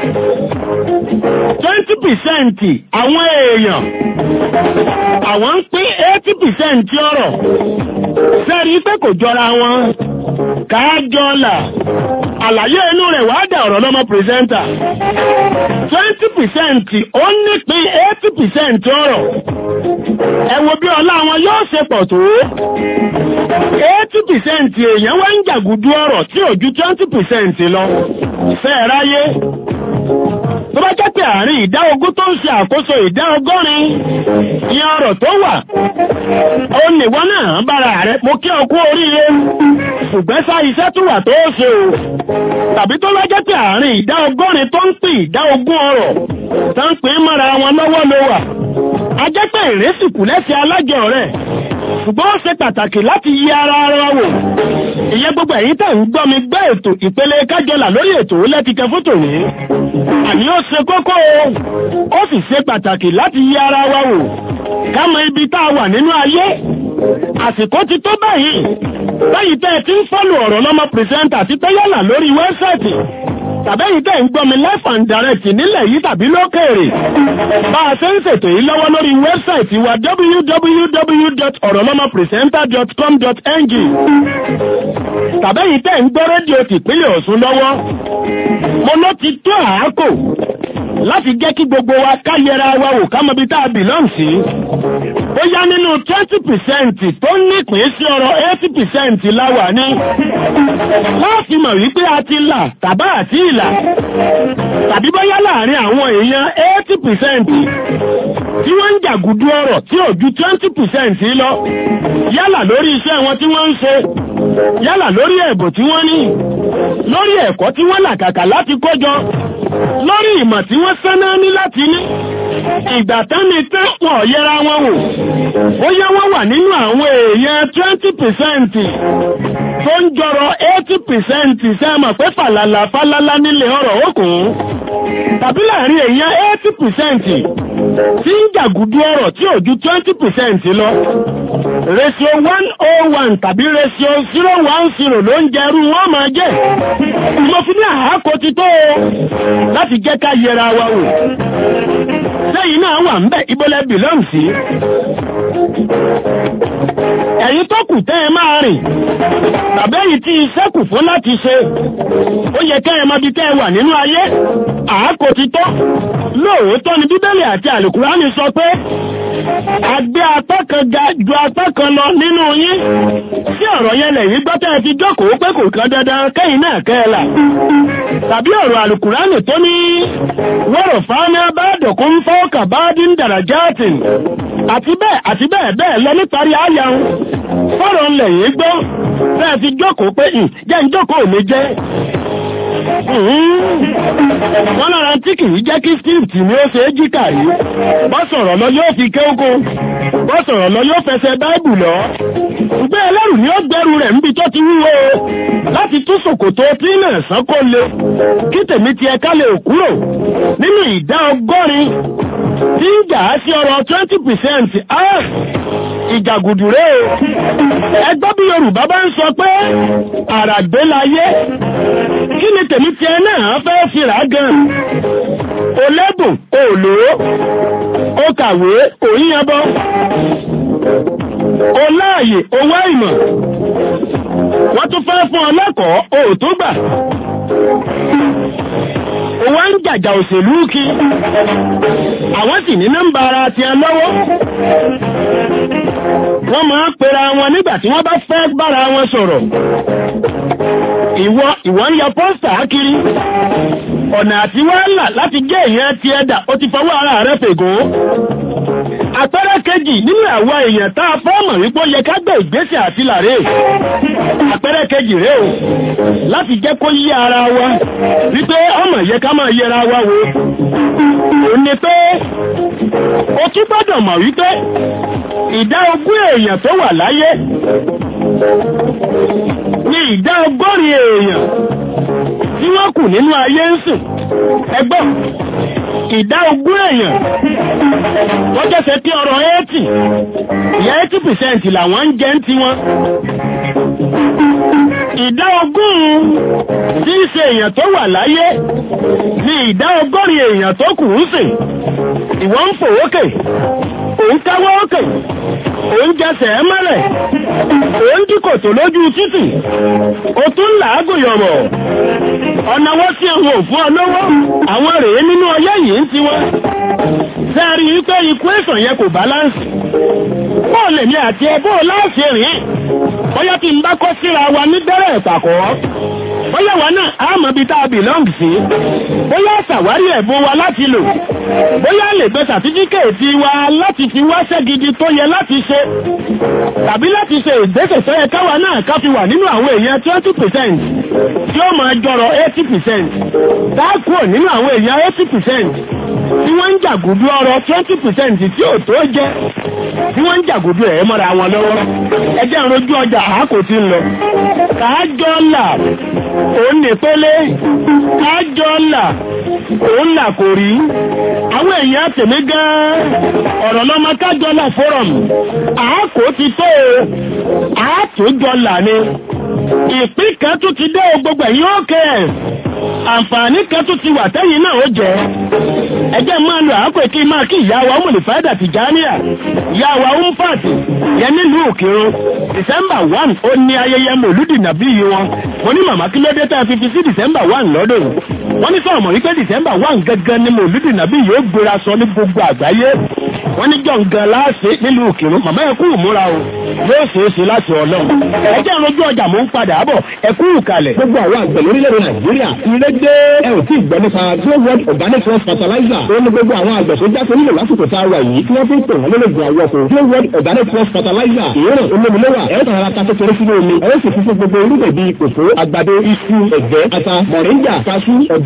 twenty percent àwọn èèyàn àwọn ń pín eighty percent ọrọ̀ sẹ́rí pé kò jọra wọn káàjọ́là àlàyé inú rẹ̀ wá dà ọ̀rọ̀ lọ́mọ pírẹsẹ́ńtà twenty percent ó nípín eighty percent ọrọ̀ ẹ wo bí ọlá wọn yóò ṣe pọ̀ tó eighty percent èèyàn wá ń jàgùdú ọrọ̀ tí ò ju twenty percent lọ fẹ́ẹ̀ ráyé tó bá jẹ́ pé àárín ìdá ogún tó ń ṣe àkóso ìdá ọgọ́rin ìyẹn ọrọ̀ tó wà ó nìwọ náà bára rẹ̀ mo kí ọ kú oríire ṣùgbọ́n sá iṣẹ́ tó wà tó ṣe o tàbí tó bá jẹ́ pé àárín ìdá ọgọ́rin tó ń pín ìdá ogún ọrọ̀ tó ń pín mọ́ra wọn lọ́wọ́ ló wà a jẹ́ pé ìrẹsìkù lẹ́sẹ̀ alájọ rẹ̀ ṣùgbọ́n ó ṣe pàtàkì láti yí ara ara wò ìyẹn gbogbo ẹ̀yin tẹ̀ ń gbọ́ mi gbọ́ ètò ìpele kájọlà lórí ètò lẹ́tìkẹ́ fótò ní àní ó ṣe kókó o ó sì ṣe pàtàkì láti yí ara wa wò ká mọ ibi tá a wà nínú ayé àsìkò ti tó báyìí báyìí tẹ́ ẹ ti ń fọ́lù ọ̀rọ̀ lọ́mọ pìrìsẹ́ńtà àti tẹ́yọ̀là lórí wẹ́bsáìtì tàbẹ́yìn tẹ́ ń gbọ́ mi live and direct nílẹ̀ yìí tàbí lókèèrè bá a ṣe ń ṣètò yìí lọ́wọ́ lórí wẹ́bsáìtì wa www.orolomopresenter.com.ng tàbẹ́yìn tẹ́ ń gbọ́ rédíò tìpínlẹ̀ Ọ̀ṣun lọ́wọ́ mo ló ti tó àákò láti jẹ́ kí gbogbo wa ká yẹra wa wò ká mọ ibi tá a belong sí ó yá nínú twenty percent tó nípìn sí ọ̀rọ̀ eighty percent láwà ní láti mọ̀ wípé a ti là tàbá àti ìlà tàbí bóyá láàrin àwọn èèyàn eighty percent tí wọ́n ń jàgùdú ọ̀rọ̀ tí ò ju twenty percent lọ yálà lórí iṣẹ́ wọn tí wọ́n ń ṣe yálà lórí ẹ̀bùn tí wọ́n ní lórí ẹ̀kọ́ tí wọ́n làkàkà láti kójọ lórí ìmọ̀ tí wọ́n sáná ní láti ní ìgbà tán ni tẹ́ wọ́n yẹra wọn wò ó yẹ wọ́n wà nínú àwọn èèyàn twenty percent tó ń jọrọ eighty percent sẹ́mọ̀ pé fàlàlà fálálá nílé ọ̀rọ̀ òkun tàbí láàrin èèyàn eighty percent tí ń jàgùdú ọ̀rọ̀ tí ò ju twenty percent lọ ratio one oh one tàbí ratio zero one zero ló ń jẹrú wọn máa jẹ́ mo fi ní àhákò ti tó o láti jẹ́ ká yẹra wa wò lẹ́yìn náà wà ń bẹ̀ ibọ́lẹ̀ bìlọ́m sí ẹ̀yin tó kù tẹ́ ẹ máa rìn tàbí èyí tí iṣẹ́ kù fún láti ṣe ó yẹ kẹ́ ẹ mọ bí tẹ́ ẹ wà nínú ayé àákò ti tọ́ lóòótọ́ ni bíbélì àti àlùkùránì sọ pé àgbé apá kan ga ju apá kan lọ nínú yín tí ọ̀rọ̀ yẹn lẹ̀yìn gbọ́ tẹ́ ẹ ti jókòó pé kò kan dandan kẹ́yìn náà kẹ́ ẹ là tàbí ọ̀rọ̀ àlùkùránì tó ní wọ́rọ̀ fáná bá dọ̀kún fọ́ọ̀kà bá dín dàrájáàtì àti bẹ́ẹ̀ àti bẹ́ẹ̀ bẹ́ẹ̀ lọ níparí àyàun fọ́rọ̀ lẹ̀yìn gbọ́ tẹ́ ẹ ti jókòó pé jẹ́ ń jókòó mi jẹ́ wọ́n lára tí kìí jẹ́ kí script ni ó ṣe é jíkà yìí bọ́ sọ̀rọ̀ lọ yóò fi kéókó bọ́ sọ̀rọ̀ lọ yóò fẹsẹ̀ báìbù lọ ṣùgbẹ́ ẹlẹ́rù ni ó gbẹ́rù rẹ̀ níbi tó ti wúwo láti tún ṣòkòtò tí náà sán kó le kí tèmi ti ẹ̀ka lè kúrò nínú ìdá ọgọ́rin tí ń jà á sí ọ̀rọ̀ twenty percent ìjàgùdù rẹ̀ o ẹgbẹ́ bí Yorùbá bá ń sọ pé àràgbé láyé kí ni tèmi ti ẹ náà fẹ́ fìrà gan o lẹ́bùn o lò ó o kàwé òyìnbọ o láàyè o wá ìmọ̀ wọ́n tún fẹ́ fún ọ lẹ́kọ̀ọ́ o tó gbà ó wá ń jàjà òṣèlú kí àwọn sì ní nọ́mbà ara ti ẹ lọ́wọ́ wọ́n máa ń pera wọn nígbà tí wọ́n bá fẹ́ bára wọn sọ̀rọ̀ ìwọ ìwọ ń ya pọ́stà kiri ọ̀nà àti wàhálà láti gé èèyàn ti ẹ̀dà ó ti fọwọ́ ara rẹ̀ fègò àpẹẹrẹ kejì nínú àwa èèyàn tá a fẹ́ mọ̀ wípé ó yẹ ká gbé ìgbésẹ̀ àti làrè àpẹẹrẹ kejì rèé o láti jẹ́ kó yí ara wa wípé ọmọ yẹ ká máa yẹra wa wo ò ní pé o tún gbọ́dọ̀ mọ̀ wípé ìdá ogún èèyàn tó wà láyé ní ìdá ọgọ́rin èèyàn tí wọ́n kù nínú ayé ń sìn ẹgbọ́n ìdá ogún èèyàn wọ́n jẹ́sẹ̀ tí ọ̀rọ̀ 80 ìyá 80% làwọn ń jẹ́ ń ti wọn ìdá ogún tí í ṣe èèyàn tó wà láyé ní ìdá ọgọ́rin èèyàn tó kù ń sìn ìwọ́n ń fò ókè òun káwọ́ ókè òun jẹsẹ̀ mọ́lẹ̀ òun díkòtò lójú títì ó tún làágùn yọ̀mọ̀ ọ̀nà wọ́n sí àwọn òfin ọlọ́wọ́ àwọn rèé nínú ọyẹ́ yìí ń tiwọn sẹ́ẹ̀rí wípé ikú èsàn yẹn kò báláǹsì bóò lè ní àti ẹ bóò láàṣẹ rìn bóyá tí n bá kọ́ síra wa ní bẹ̀rẹ̀ ìpàkọ́ bóyá wa náà á mọ̀ bí tá a belong sí bóyá ṣàwárí ẹ̀bùn wa láti lò bóyá lè gbé sàtífíkèètì wa láti fi wáṣẹ́ gidi tó yẹ láti ṣe tàbí láti ṣe ìgbésẹ̀ tó yẹ káwa náà ká fi wà nínú àwọn èèyàn twenty percent tí ó máa jọrọ eighty percent dákúrò nínú àwọn èèyàn eighty percent tí wọ́n ń jàgùdú ọrọ̀ twenty percent tí ò tó jẹ́ tí wọ́n ń jàgùdú ẹ̀ mọ́ra wọn lọ́wọ́ ẹjẹ́ ìrojú ọjà àákò tí ń lọ káàjọ́ là òun nìpele káàjọ́ là òun là kò rí àwọn èèyàn tèmi gan ọ̀rọ̀ lọ́mọ káàjọ́ là forum àákò ti tó o àátòjọ́ là ni ìpín kan tún ti dé o gbogbo ẹ̀yìn òkè ẹ̀ àǹfààní kan tún ti wà tẹ́yìn náà ó jẹ́ ẹjẹ́ máa lo àákò kí máa kí ìyá wa ọmọlè fàádà Tìjàníyà ìyá wa umfàtì yẹn nílùú òkèrò December one ó ní ayẹyẹ mòlúdì nàbí yìí wọn mo ní màmá kí ló dé tá a fi fi sí December one lọ́dún wọ́n ní sọ̀rọ̀ mọ̀ wípé December one gangan ni mòlúdì nàbí yìí ó gbéra sọ ní gbogbo àgbáyé wọ́n ní jọ̀ǹgan láàṣẹ nílùú òkèrò màmá ẹ kú ìmúra o yóò ṣeé ṣe láti ọlọ́run ẹjẹ́ ìrojú ọjà mò ń padà bọ̀ ẹ kú ìkàlẹ̀. gbogbo àwọn àgbẹ̀ lórílẹ̀-èdè nàìjíríà ilé gbé ẹ ò tí ì gbọ́ nípa Grow World organic rice fertilizer ó ní gbogbo àwọn àgbẹ̀ tó jáde nílò lásìkò tá a wà yìí tí wọ́n fi ń pè wọ́n lólógun àwọ̀kọ̀ Grow World organic rice fertilizer ìyẹn olómìnira ẹ̀ tàn ara ta kékeré sínú omi ẹ̀ ó sì fífún gbogbo irúgbìn bíi kòkó àgbàdo iṣu ẹ̀gẹ́ ata mọ̀ríńgà kaṣú ọ̀gẹ̀dẹ̀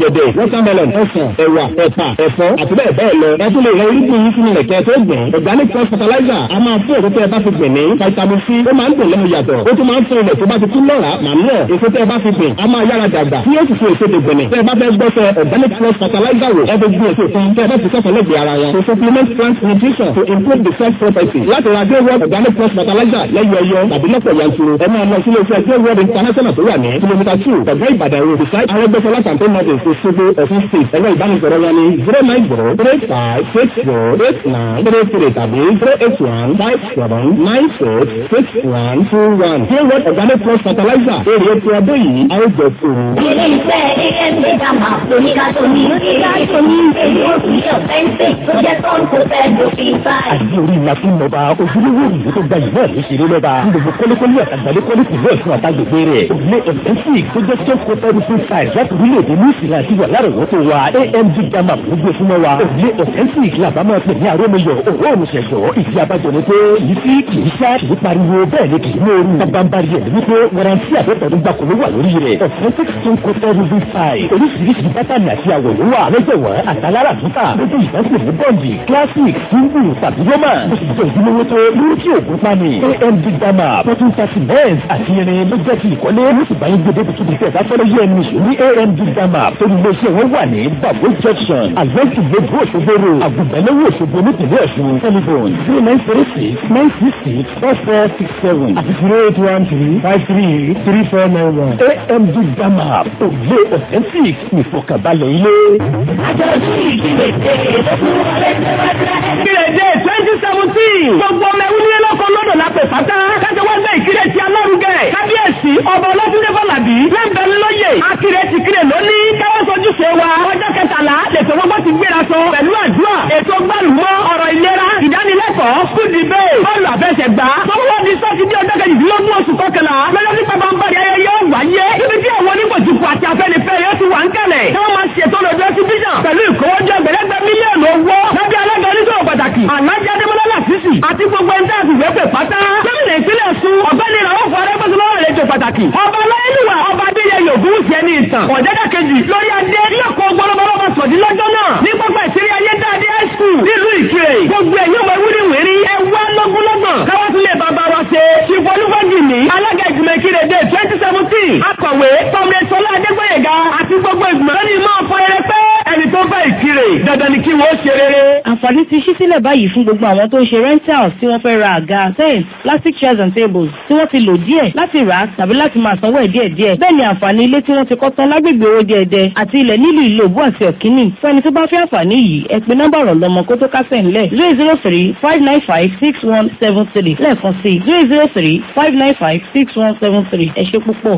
ọ̀gẹ̀dẹ̀ watermelon ọsàn ẹ̀wà ẹ̀pà ẹ̀fọ́ àti bẹ́ẹ̀ bẹ́ẹ̀ lọ ẹ tún lè rẹ irúgbìn yín sínú ẹ̀kẹ́ tó gbìn organic cross fertilizer a máa fún èso tẹ́ ẹ bá fi gbìn ní vitamin c ó máa ń dùn lẹ́nu yàtọ̀ ó tún máa ń fún ilẹ̀ tó bá ti kú lọ́ra màmúọ̀ èso tẹ́ ẹ bá fi gbìn a máa yára dàgbà tí yóò sì fún èso tó gbìn tẹ́ ẹ bá fẹ́ gbọ́sẹ̀ organic cross fertilizer wò ẹ fi gbìn èso kan tẹ́ ẹ bá ti sọ̀tọ̀ lẹ́gbẹ̀ẹ́ ara wọn to supplement plant nutrition to improve the soil property láti ra dé world organic cross fertilizer lẹ́yìn ẹyọ tàbí lọ́pọ̀ yanturu ẹ máa lọ sílé iṣẹ́ dé world international tó wà ní kìlómítà two ọ̀gá ìbàdàn road beside arẹ́gbẹ́sọlá campaign model Òṣogbo Ọ̀ṣun state ẹ̀rọ ìbánisọ̀rọ̀ wọn ní zero nine zero three five six zero eight nine three three tàbí zero eight one five seven nine six six one two one dé world organic cross fertilizer èrè ètò ọdún yìí a ó jẹ fún un. ilé iṣẹ́ AMD Dama oníkà tó ní oníkà tó ní èyí ó sì yẹ ọ̀fẹ́ǹsì tó jẹ́ tọ́n kó fẹ́ dòfin báyìí. àti orí ìlà fún ọba ojúlówó ìlú tó gba ìlú àlè ṣeré lọ́ba gbogbo kọ́lékọ́lé àtàgbàlẹ́ kọ́lé tìlú ẹ̀sùn àtàgbègbè rẹ̀ òrùlé ẹ̀fẹ́sì tó jẹ́ tó kó fẹ́ rúfin sáì láti orílẹ̀-èdè ní ìsìlẹ̀ àti wà lárọ̀wọ́tò wa AMD Dama gbogbo fún wa òrùlé ẹ̀fẹ́sì làbá máa pè ní àrómiyọ̀ òwò òmùsẹ̀sọ̀ ìdí abájọ ni pé yìí sí kì í sá kì í pariwo bẹ́ẹ̀ ni kì í mòoru bábánbárí ẹ̀ ní pé warranty àbẹ̀tẹ̀dún gbàkó ló wà lórí rẹ̀ authentic stone coated rufin sáì oríṣiríṣi bátànì àti àwọ̀ ló wà lọ́jọ̀wọ́ àtàlára àtúntà lójú ìdásílẹ̀ ní bọ́ǹdì classic single tàbí roma ó sì jẹ́ ojúlówó tó lórí tí òògùn pani amd dama fourteen thirty mens àti irin ló jẹ́ ti ìkọ́lé ló sì bá yín gbé débi kíbi tẹ̀ sáfẹ́rẹ́ yẹ ẹnu ìṣó ní amd dama torí iléeṣẹ́ wọn wà ní babo junction àgbẹ̀tì lójú òṣogbo àgùnbẹ̀lẹ́wò òṣogbo nípìnlẹ̀ ọ̀ṣun telephone zero nine zero six nine six six four four six seven àti zero eight one three five three three four nine one amd dama òye authentic ìfọkànbalẹ̀ ilé. àjọ̀dún ìdílé dé lókun wọlé tẹ́wájú. Ìrèdè twenty seventeen. Gbogbo ọmọ ẹ̀wú nílé lọ́kọ̀ lọ́dọ̀ lápẹ̀ pátá. Kájọ wá gbé ìkírè ti alárugẹ. Kábíyèsí ọba ọlọ́dúnrún Fọlábí. Lẹ́ńbẹ̀ lóye. Akírè ti kírè lónìí. Káwọ́ sojú ṣe wa. Ọjọ́ kẹtàlá lètò gbogbo ti gbéra sọ. Pẹ̀lú àdúrà. Ètò gbàlùmọ́ ọ̀rọ̀ ìlera. Ìdánilẹ́kọ̀ọ́. School debate. Bọ́ọ̀lù àfẹsẹ̀gbá. Sọ́wọ́ di sátidé ọjọ́ kejìdínlógún oṣù kọkànlá. Lọ́jọ́ tí bàbá ń bàrí ayẹyẹ yóò wáyé. Níbi tí àwọn onígbòjìkù àti afẹ́nifẹ́ yóò ti wà ń kẹ̀lẹ̀. Tí wọ́n máa ṣètò lọ́jọ́ exhibition. Pẹ̀lú ìkówójọ ẹgbẹ̀lẹ́gbẹ̀ mílíọ̀nù owó. Lábẹ́ alága oníṣòwò pàtàkì. Àlájá Adémọ́lá Làṣìṣì àti gbogbo ẹni tẹ́ àfìwé pè pátá. Gómìnà ìpínlẹ̀ Ọ̀ṣun ọ̀gbẹ́ni ìràwọ̀ fún arẹ́gbẹ́sọ̀lọ́wọ́ àlejò pàtàkì. Ọba Aláyélúwà ọba Adéyẹyè Ògúnwùsì ẹni ìtàn. Ọ̀jẹ́dá kejì lórí adé lọ́kọ̀ gbọ́lọ́gbọ́lọ́ sọ̀dí lọ́jọ́ náà. Ní pápá ìṣeré ayé dáadé high school nílùú Ìkirè. Gbogbo ẹ̀yọ́ ọmọ ewúrẹ́ wèrí ẹ wá lọ́gbọ́lọ́gbọ̀n. Káwá tún lè bàbá wa ṣe. Ṣìfọ́ olúfọ́jì ní alága ìgbìmọ̀ Ìkirè dé twenty seventeen. Akọ̀wé Kọ́mrẹ́ Sọlá Adégbòyèga àti gbogbo ìgbìmọ̀ lónìí máa fọ ẹrẹ pé ẹni tó bá Ìkirè dandan ni kí wọ́n ṣe rere. Àǹfààní ti ṣí sílẹ̀ báyìí fún gbogbo àwọn tó ń ṣe rentals tí wọ́n fẹ́ ra àga, tents, plastic chairs and tables tí wọ́n ti lò díẹ̀ láti rà á tàbí láti máa sanwó ẹ̀ díẹ̀ díẹ̀. Bẹ́ẹ̀ ni àǹfààní ilé tí wọ́n ti kọ́ tán lágbègbè owó díẹ̀dẹ̀ àti ilẹ̀ nílùú Ìlòbú àti Ọ̀kíní. Fún ẹni tó bá fẹ́ àǹfààní yìí, ẹ pe nọ́mbà ọ̀rọ̀ lọ́mọ kó tó kásẹ̀ ńlẹ̀ zero zero three five nine five six one seven three lẹ́ẹ̀kan sí zero zero three five nine five six one seven three ẹ ṣé púpọ̀.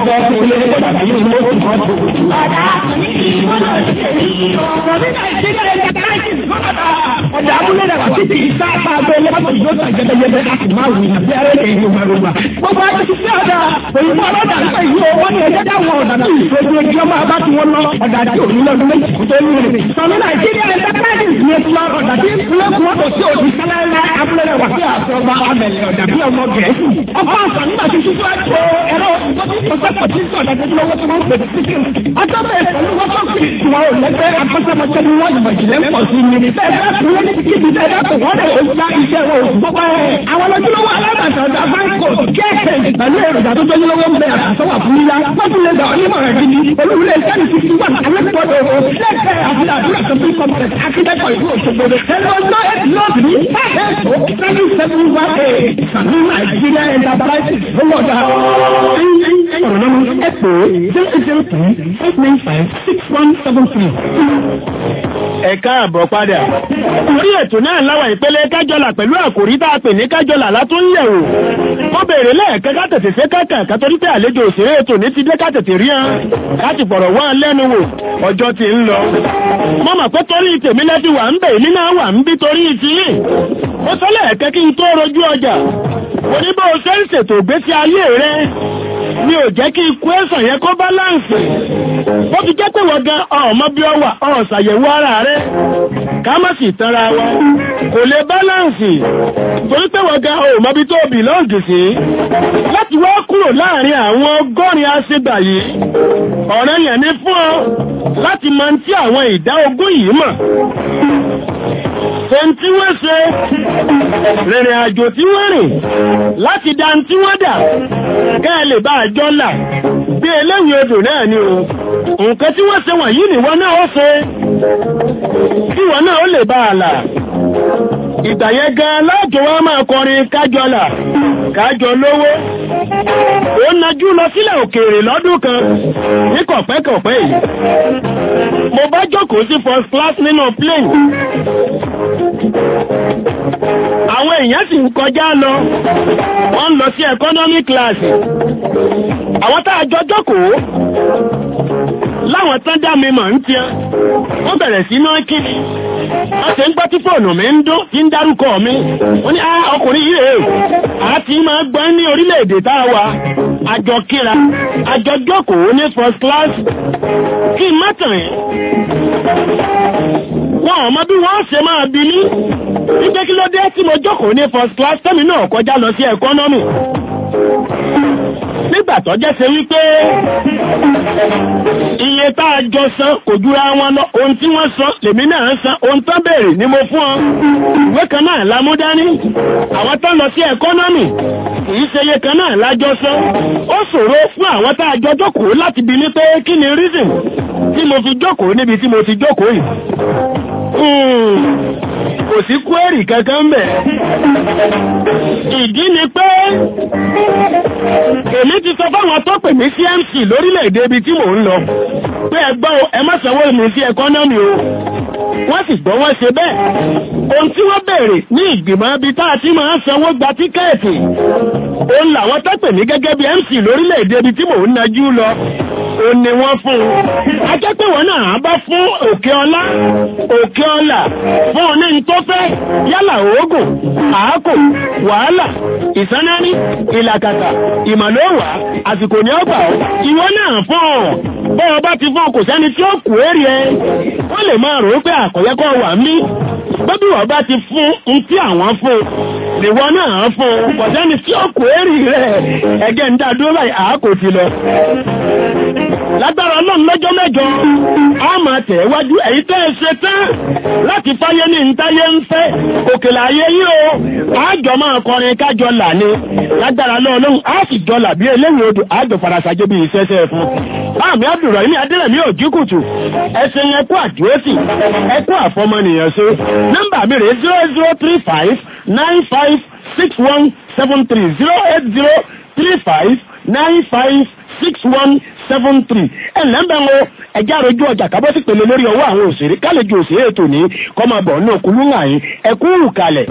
Ọ̀dà àkùnrin ìwọ́n náà ti tẹ̀lé yìí o. Gómìnà ìdílé ẹ̀jẹ̀ ọjà abúlé rẹ̀ wà títí sáàpà abẹ́ lẹ́pàtà yóò tà jẹ́bẹ́jẹ́bẹ́ láti máa wù ní bí ẹrẹ́ kẹ́yìn ló máa ló wà. gbogbo ẹgbẹ́ ti sí ọ̀dà òyìnbó ọlọ́dà nípa ìlú owó ní ẹjẹ́ dáwọn ọ̀dà náà gbogbo ẹgbẹ́ ọmọ abá tí wọ́n lọ ọ̀dà àti òní lọ́dún méjì kó tó ní rẹ̀. sọ̀nù nàìjíríà enterprises ní ètò ọ̀dà tí ìpínlẹ̀ kúwọ́tò sí òdì sálẹ́lẹ́ abúlé rẹ̀ wà sí àṣọba amẹ̀lẹ̀ ọ̀dà bí ọmọ gẹ̀ẹ́sì. ọkọ̀ àṣà nígbà tí ṣíṣú ẹ̀kọ́ ẹ̀rọ ìgbọ́sọ̀pọ̀ tí sọ̀dà tó lọ́wọ́ tí wọ́n pè sí sí. ọjọ́ bẹ́ẹ̀ pẹ̀lú wọ́n tó fi tiwọn ò lẹ́gbẹ́ akọ́ṣẹ́mọṣẹ́ ni wọ́n ìmọ̀ ìjìnlẹ̀ ń pọ̀ sí ni. bẹ́ẹ̀ bẹ́ẹ̀ kúrẹ́ ní kíkì ẹ̀dá kò wọ́n lè ó já iṣẹ́ wọn òkú pọ́pọ́ ẹ̀. àwọn lójúlówó alábàtà ọjà báńkò kẹ́ẹ̀kẹ́ pẹ̀lú èròjà tó tójúlówó ń bẹ àtàtọ́wà fún yíyá. wọ́n tún lè gbà ọ́ nímọ̀ rẹ̀ gidi. olúwulẹ̀ iṣẹ́ ní sixty one alẹ́kọ̀ọ́dọ̀ o. lẹ́kẹ̀ àti àdúrà tó fi complex akíndẹ́kọ̀ ìlú Òṣogbo. ẹ̀rọ ọjọ́ eight north ní five seven seven one eight sàmú Nàìjíríà enterprises ló wọ̀ dá. ọ̀rọ̀ lọ́nu ẹ pè é zero eight zero three eight nine five six one seven three. ẹ káàbọ̀ padà. orí ètò náà láwọn ìpele kájọlà pẹ̀lú àkòrí tá a pè ní kájọlà látúnyẹ̀wò. wọ́n béèrè lẹ́ẹ̀kan ká tètè ṣe kankan ká torí pé àlejò òṣèré ètò ní ti dé ká tètè rí hàn láti fọ̀rọ̀ wọ́n lẹ́nu wò ọjọ́ ti ń lọ. mo mọ̀ pé torí tèmi lẹ́fi wà ń bẹ̀ èmi náà wà ń bí torí ti yìí. ó sọ lẹ́ẹ̀kẹ́ kí n tó rojú ọjà. oníbó ṣe ń ṣètò ìgbésí ayé rẹ mi ò jẹ́ kí ikú ẹ̀sàn yẹn kó báláǹsì ó fi jẹ́ pé wọ́n gan ọmọ bí ọ wà ọ̀ ṣàyẹ̀wò ara rẹ̀ ká má sì tanra wa kò lè báláǹsì torí pé wọ́n gan ọmọ bí tó bìlọ́ǹgì sí láti wá kúrò láàrin àwọn ọgọ́rin aṣègbà yìí ọ̀rẹ́ yẹn ní fún ọ láti máa ń tí àwọn ìdá ogún yìí mọ̀ Fẹ́n tí wọ́n ṣe, rìnrìn àjò tí wọ́n rìn, láti dá tí wọ́n dà, kẹ́ẹ̀ lè bá àjọ là, bí eléwì odò náà ni o. Nǹkan tí wọ́n ṣe wọ̀nyí nìwọ náà ó ṣe, kí wọ́n náà ó lè bá àlà. Ìgbà yẹn gan láàjọ wa máa kọrin kájọ là, kájọ lówó. Ó najú lọ sílẹ̀ òkèèrè lọ́dún kan ní kọ̀pẹ́kọ̀pẹ́ yìí. Mo bá jókòó sí first class nínú plane. Àwọn èèyàn sì ń kọjá lọ, wọ́n ń lọ sí economy class. Àwọn tá a jọ jókòó, láwọn tán dá mi mọ̀ ń tiẹ́, wọ́n bẹ̀rẹ̀ sí náà kí ni. Wọ́n ti ń gbọ́ tí fóònù mi ń dún, tí ń dárúkọ mi. Wọ́n ní, ah, ọkùnrin yìí rèé, àti máa gbọ́ ní orílẹ̀-èdè tá a wà. Àjọ kíra, àjọ jókòó ní first class. Kí n má tàn yín wọn ò mọ bí wọ́n ṣe máa bí ní wípé kí ló dé tí mo jókòó ní first class tẹ́mi náà kọjá lọ sí economy nígbà tó jẹ́ ṣe wípé iye tá a jọ san kò jura wọn lọ ohun tí wọ́n san lèmi náà ń san ohun tó béèrè ni mo fún ọ ìwé kan náà la mú dání àwọn tó lọ sí economy kìí ṣe iye kan náà lájọ san ó ṣòro fún àwọn tá a jọ jókòó láti bi ní pé kí ni reason tí mo fi jókòó níbi tí mo ti jókòó yìí kò sí kwẹ́rì kankan bẹ̀. Ìdí ni pé èmi ti sọ fáwọn tó pè mí sí MC lórílẹ̀-èdè ibi tí mò ń lọ pé ẹgbọ́n ẹ má sanwó mi sí ẹkọ́nọ́mì o. Wọ́n sì gbọ́ wọ́n ṣe bẹ́ẹ̀. Ohun tí wọ́n béèrè ní ìgbìmọ̀ ibi tá a ti máa ń sanwó gba tíkẹ́ẹ̀tì. Òun làwọn tó pè mí gẹ́gẹ́ bí MC lórílẹ̀-èdè ibi tí mò ń najú lọ ó ní wọ́n fún un. a jẹ́ pé wọ́n náà bá fún òkè ọlá òkè ọlà fún un ní tó fẹ́ yálà oògùn àákò wàhálà ìsánárí ìlàkàtà ìmọ̀lówà àsìkò ní ọgbà ìwọ náà fún ọ bọ́ọ̀ bá ti fún kò sẹ́ni tí ó kù èrè ẹ wọ́n lè máa rò ó pé àkọ́yẹ́kọ́ wà mí bébí wọ́n bá ti fún un tí àwọn fún ìwọ náà fún kò sẹ́ni tí ó kù èrè rẹ̀ ẹgẹ́ ń dá dúró báyìí àákò ti lọ lágbára ọlọ́run lọ́jọ́ mẹ́jọ a máa tẹ̀ wájú èyí tẹ́ ẹ ṣe tán láti fáyé ní ntáyé ń fẹ́ òkèlè ayé yìí o àjọ máa kọrin kájọ là ní lágbára ọlọ́run a sì jọ là bí eléwìí odò àjọ farasajé bí ìṣẹ́ṣẹ́ fún àmì àdùrọ̀ ní adẹ́rẹ̀mí òjìkùtù ẹsẹ̀ yẹn kú àdúrósì ẹkú àfọmọnìyàn ṣe nọ́mbà mi rèé zero zero three five nine five six one seven three zero eight zero three five nine five six one seven three ẹ lẹ́mbẹ̀ wo ẹjẹ́ àròjú ọjà kábọ́ sí pèlè lórí ọwọ́ àwọn òṣèré kálejò òṣèré ètò ní kọ́mọbọ̀ ní òkúlù ńlá yín ẹkú wù kalẹ̀.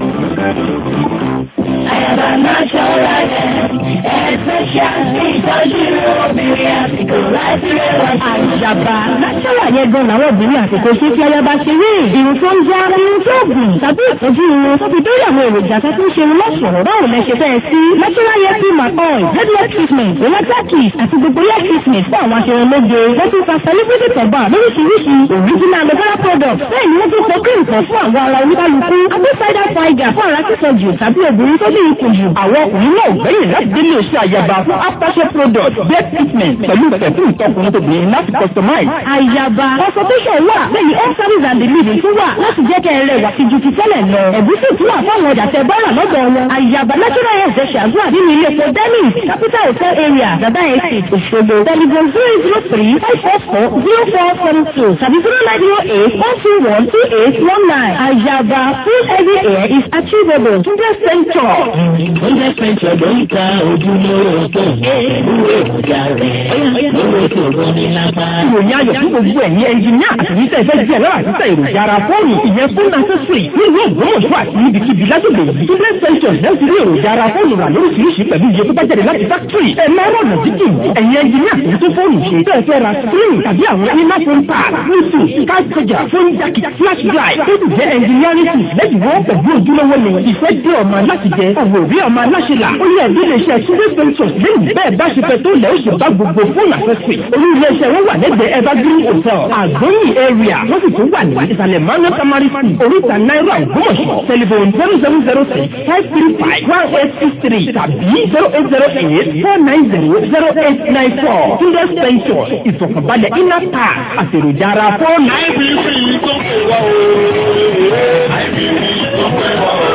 Àyàbá máa ṣọ́ra rẹ̀, ẹ̀ẹ́sẹ̀ṣà ìtọ́jú obìnrin àsìkò láti rẹwà. Àyàbá náṣọ́là yẹn gan làwọn obìnrin àsìkò ṣe tí ayaba ṣe rí. Irun tó ń já, irun tó gùn, tàbí ìtọ́jú irun tó fi dórí àwọn èròjà tó tún ṣe irun lọ́sọ̀rọ̀ báwo lẹ ṣe fẹ́ sí. Náṣọ́là yẹn fi máa oil, headwear treatment, electric kiss àti gbogbo hair treatment fún àwọn aṣerunlóge. Wọ́n tún fa celebrity tọ̀gbà lóríṣiríṣi original aloe product. Bẹ́ẹ̀ ni wọ́n tún fọ cream kan fún àwọn ara oníkálukú. Abẹ́ cider vinegar fún ara sísọ jù tàbí obìnrin tó ní ikùn jù. Àwọn ọkùnrin náà gbẹ̀yìn láti délé iṣẹ́ àyàbá fún aftershave product bed treatment pẹ̀lú pẹ̀fún ìtọkùnrin tóbìnrin láti customize. Àyàbá consultation wà lẹ́yìn home service and delivery tún wà láti jẹ́ kẹ́ ẹ rẹwà sí ju ti tẹ́lẹ̀ lọ. Ẹ̀gúsí tún wà fáwọn ọjà tẹ bọ́rà lọ́dọ̀ wọn. Àyàbá natural health ṣe ṣàdúrà nínú ilé epo Dennis capital hotel area Dada Estate Òṣogbo. Telephone zero zero three five four four zero four seven two tàbí zero nine zero eight one two one two eight one nine. Àyàbá full heavy hair is achievable. Hundred centre. Hundred centre ló ń ta ojúlówó tó pẹ̀lú èròjà rẹ̀ lówó tó rọ́ni lápá. Ìròyìn ayọ̀ fún gbogbo ẹ̀yin ẹnjìníà àti ìṣẹ́ ìfẹ́ díẹ̀ lọ́wọ́ àti ìṣẹ́ èròjà ara fóònù ìyẹn fún accessory nínú ògbómọ̀ṣọ́ àti níbikíbi lágbègbè yìí. Hundred centre lẹ́yìn tí èròjà ara fóònù rà lóríṣiríṣi pẹ̀lú iye tó bá jáde láti factory. Ẹ máa rọ̀nà dídì ẹ̀yin ẹnjìníà tó tún fóònù ṣe. Bẹ́ẹ̀ fẹ́ ra screen tàbí àwọn iná phone pad, bluetooth, card charger, phone jacket, flash drive. Ó sì jẹ́ engineering tools lẹ́yìn wọ́n pẹ̀lú ojúlówó ni ìfẹ́ dé ọ̀nà láti jẹ òwò rí ọmọ aláṣẹlà ó yẹ ìdílé iṣẹ́ túnbí ventures lẹ́yìn bẹ́ẹ̀ bá ṣe fẹ́ tó lẹ́ ó sì bá gbogbo fóònù àfẹ́sì olú ilé iṣẹ́ wọn wà lẹ́gbẹ̀ẹ́ evergreen hotel àgbóyìn area wọ́n sì tún wà ní ìsàlẹ̀ manuel tamari school oríta náírà ògbómọ̀ṣọ́ telephone zero seven zero six five three five one eight six three tàbí zero eight zero eight four nine zero zero eight nine four túnbí ventures ìfọ̀kànbalẹ̀ iná ta àtèròjà ara fóònù. IBC tó pè wá o. IBC tó pè wá o.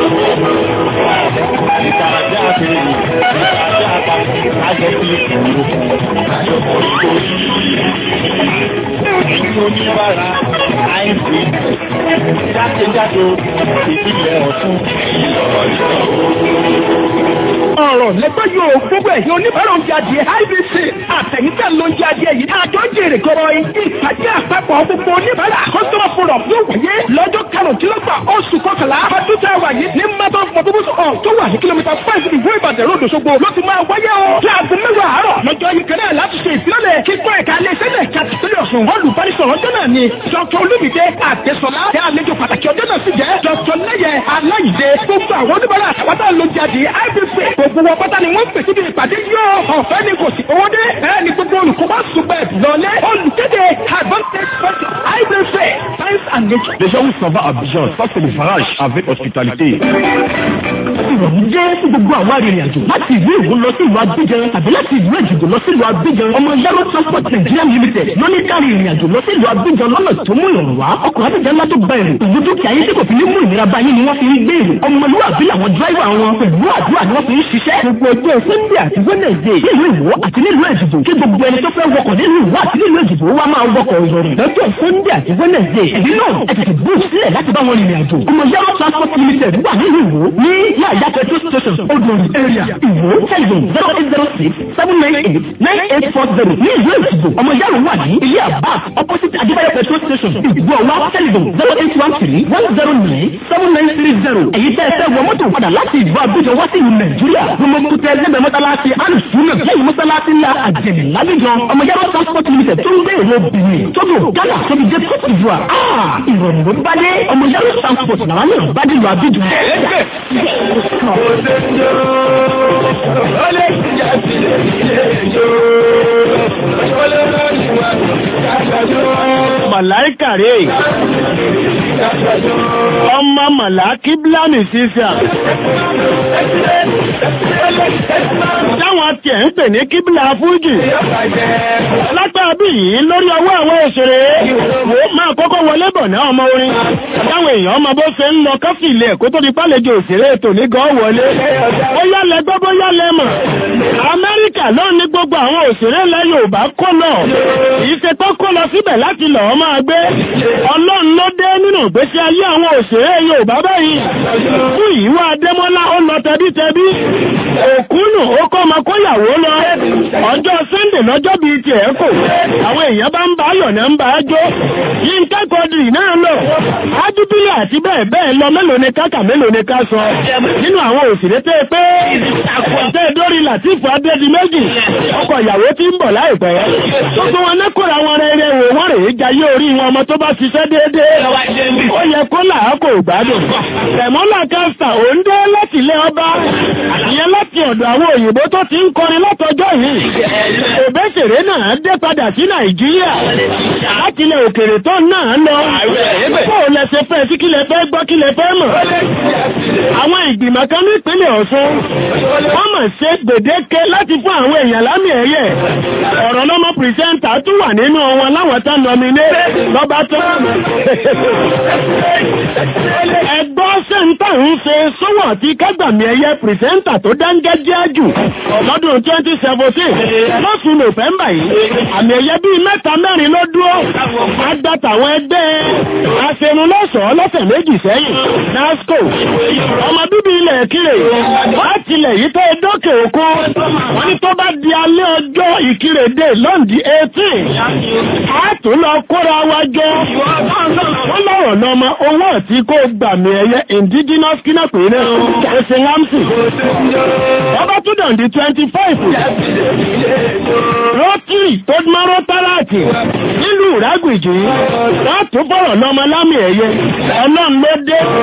Ìtàjà àti ìtàjà àpapọ̀ àjọ fi ìkòrò. Àjọ kò ní kò sí. Ìlú oníbàárà IBC jákèjádò ìpínlẹ̀ Ọ̀ṣun. ọ̀rọ̀ lẹ́gbẹ́ yóò gbogbo ẹ̀yìn oníbàárà oúnjẹ adìẹ IBC àtẹ̀yìntẹ̀ ló ń jẹ adìẹ yìí àjọ jèrè kọ́rọ́ yìí ìpàdé àpapọ̀ gbogbo oníbàárà customer forum yóò wáyé lọ́jọ́ karùndínlọ́gbà oṣù kọkànlá ọdún tá a wà yìí ní mẹ́tọ́ fọdúbùsù ọ̀ tó wà ní kìlómítà five ìwé ìbàdàn ròdò ṣogbo ló ti máa wáyé o láago mẹ́wàá àárọ̀ lọ́jọ́ yìí kan náà láti ṣe ìfilọ́lẹ̀ kíkọ́ ẹ̀ka iléeṣẹ́ náà kàtìpínlẹ̀ ọ̀sùn olùbánisọ̀rọ̀ ọjọ́ náà ni dr olúmídé àdẹ́sọ̀lá tẹ àlejò pàtàkì ọjọ́ náà sì jẹ́ dr lẹ́yẹ aláìdé gbogbo àwọn oníbàárà àtàwátà ló jáde ibc gbogbo wọn pátá ni wọ́n pè síbi ìpàdé yóò ọ̀fẹ́ ni kò sí owó dé bẹ́ẹ̀ ni gbogbo olùkọ́ bá ṣùgbọ́n lọ́lẹ́ olùkéde advantage sponsor ibc science and nature. Les gens où s'en va à Abidjan, ça c'est le farage avec hospitalité. ìrọ̀rùn jẹ́ fún gbogbo àwọn arìnrìn-àjò láti ìlú Èkó lọ sí ìlú Abidjan tàbí láti ìlú Èjìgbò lọ sí ìlú Abidjan ọmọ Yaro Transport Nigeria Limited lóní kárí ìrìn-àjò lọ sí ìlú Abidjan lọ́nà tó mú ìrọ̀rùn wá ọkọ̀ Abidjan ńlá tó gba èrò ìlú dúkìá yín tí kò fi ní mú ìnira bá yín ni wọ́n fi ń gbé èrò ọmọlúwàbí làwọn dráìvà wọn pẹ̀lú àdúrà ni wọ́n fi ń ṣiṣẹ́ gbogbo ọjọ́ Sunday àti Wednesday nílùú Ìwó àti nílùú Èjìgbò kí gbogbo ẹni tó fẹ́ wọkọ̀ nílùú Ìwó àti nílùú Èjìgbò wá máa wọkọ̀ ìrọ̀rùn lọ́jọ́ Sunday àti Wednesday ẹ̀dí náà ẹ tètè bú sílẹ̀ láti bá wọn rìnrìn àjò ọmọ Yaro Transport Limited wà nílùú Ìwó ní yàyà petrol station odori area Ìwó telephone zero eight zero six seven nine eight nine eight four zero ní ìlú Èjìgbò ọmọ Yaro wà ní ilé àbá opposite Adébáyọ̀ petrol station Ìgbò wa telephone zero eight one three one zero nine seven nine three zero èyí tẹ́ ẹ fẹ́ wọ mọ́tò padà láti ìlú Abidjan wá sí ìlú Nàìjíríà gbogbo kútẹ́ ẹgbẹ́ mọ́tálásí alùsùnà lẹ́yìn mọ́tálásí ńlá àjẹmí lábíjan ọmọ Yaro transport limited tó ń gbé èrò Benin Togo Ghana tóbi dé Cote d'Ivoire ìrọ̀rùn ló bá dé ọmọ Yaro transport làwọn náà bá dé lu Abidjan. Màláìkà rè ọmọ màláìkì bílámì sísà. Táwọn tiẹ̀ ń pè ní kíbílà fújì. Lágbàá bí yìí lórí ọwọ́ àwọn òṣèré. Wò máa kọ́kọ́ wọlé bọ̀ náà ọmọ orin. Táwọn èèyàn ọmọ bó ṣe ń lọ kọ́fì ilé ẹ̀kọ́ tó di pálejò òṣèré ètò ní gan wọlé. Ó yálẹ̀ gbọ́ bó yálẹ̀ mọ̀. Amẹ́ríkà ló ní gbogbo àwọn òṣèré ilẹ̀ Yorùbá kó lọ. Kìí ṣe tó kó lọ síbẹ̀ láti lọ́ọ́ máa gbé. Ọlọ́run ló dé nínú ìgbésí ayé àwọn òṣèré Yorùbá báyìí. Fún ìwà Adémọ́lá ó lọ tẹbítẹbí. Òkúnù ó kọ́ ọmọ kóyàwó lọ. Ọjọ́ Sẹ́ndè lọ́jọ́ bíi tiẹ̀ kò. Àwọn èèyàn bá ń bá ayọ̀ náà ń bá a jó. Yínká Kọ́dìrì náà lọ. Ájúbílẹ̀ àti bẹ́ẹ̀ bẹ́ẹ̀ lọ mélòó ni káka mélòó ni ká sọ. Nínú àwọn òṣèré tẹ́ pé tẹ́ dórí Làtífù Adédìméjì. Ọkọ ìyàwó tí ń bọ̀ láìpẹ́. Gbogbo wọn ní kóra wọn rere wò wọ́n rèé jayé orí wọn ọmọ tó bá ṣiṣẹ́ déédéé. Ó yẹ kó làá kò gbádùn. Tẹ̀mọ́lá Kásítà ò ń dé láti ilé ọba. Ìyẹn láti ọ̀dọ̀ àwọn òyìnbó tó ti ń kọrin látọjọ́ yìí. Òbẹ́sèré náà dé padà sí Nàìjíríà. Láti ilẹ̀ òkèrè tó náà lọ. Bó o lẹ ṣe fẹ́ sí kílẹ̀ fẹ́ gbọ́ kílẹ̀ fẹ́ mọ̀. Àwọn ìgbìmọ̀ kan ní ìpínlẹ̀ Ọ̀ṣun. Wọ́n mọ̀ ṣe gbèdéke láti fún àwọn èèyàn lámì ẹ̀yẹ. Ọ̀rọ̀ lọ́mọ pìrìsẹ́ńtà tún wà nínú wọn láwọn tá nọminé lọ́ba tán. Ẹgbọ́n sẹ́ńtà ń ṣe sówọ̀ tí kágbàmì ẹ̀yẹ pìrìsẹ́ńtà tó dáńgẹ́jẹ́ jù lọ́dún 2017 lọ́sùn Nọ́fẹ́mbà yìí. Àmì ẹ̀yẹ bíi mẹ́ta mẹ́rin ló dúró. Agbátàwọn ẹgbẹ́ aṣerunlọ́sọ̀ọ́ lọ́sẹ̀ méjì sẹ́yìn. NASCO ọmọ bíbí ilẹ̀ Ìkirè láti ilẹ̀ yìí tó dókè òkun. Wọ́n ní tó bá di alẹ́ ọjọ́ Ìkirè dé lọ́ndì 18. A tún lọ kóra wa jọ. Wọ́n lọ́rọ̀ lọ́mọ owó tí kò gbàmì ẹ̀yẹ indigenous kínàpé náà. Ẹ̀sìn Lámsì. Ọba tún dàn di 25. Rotary tó mọ́rọ́ tálàtì nílùú Ìrágbìjì. Wọ́n tún fọ̀rọ̀ lọ́mọ lámì ẹ̀yẹ. Ọlọ́run ló dé.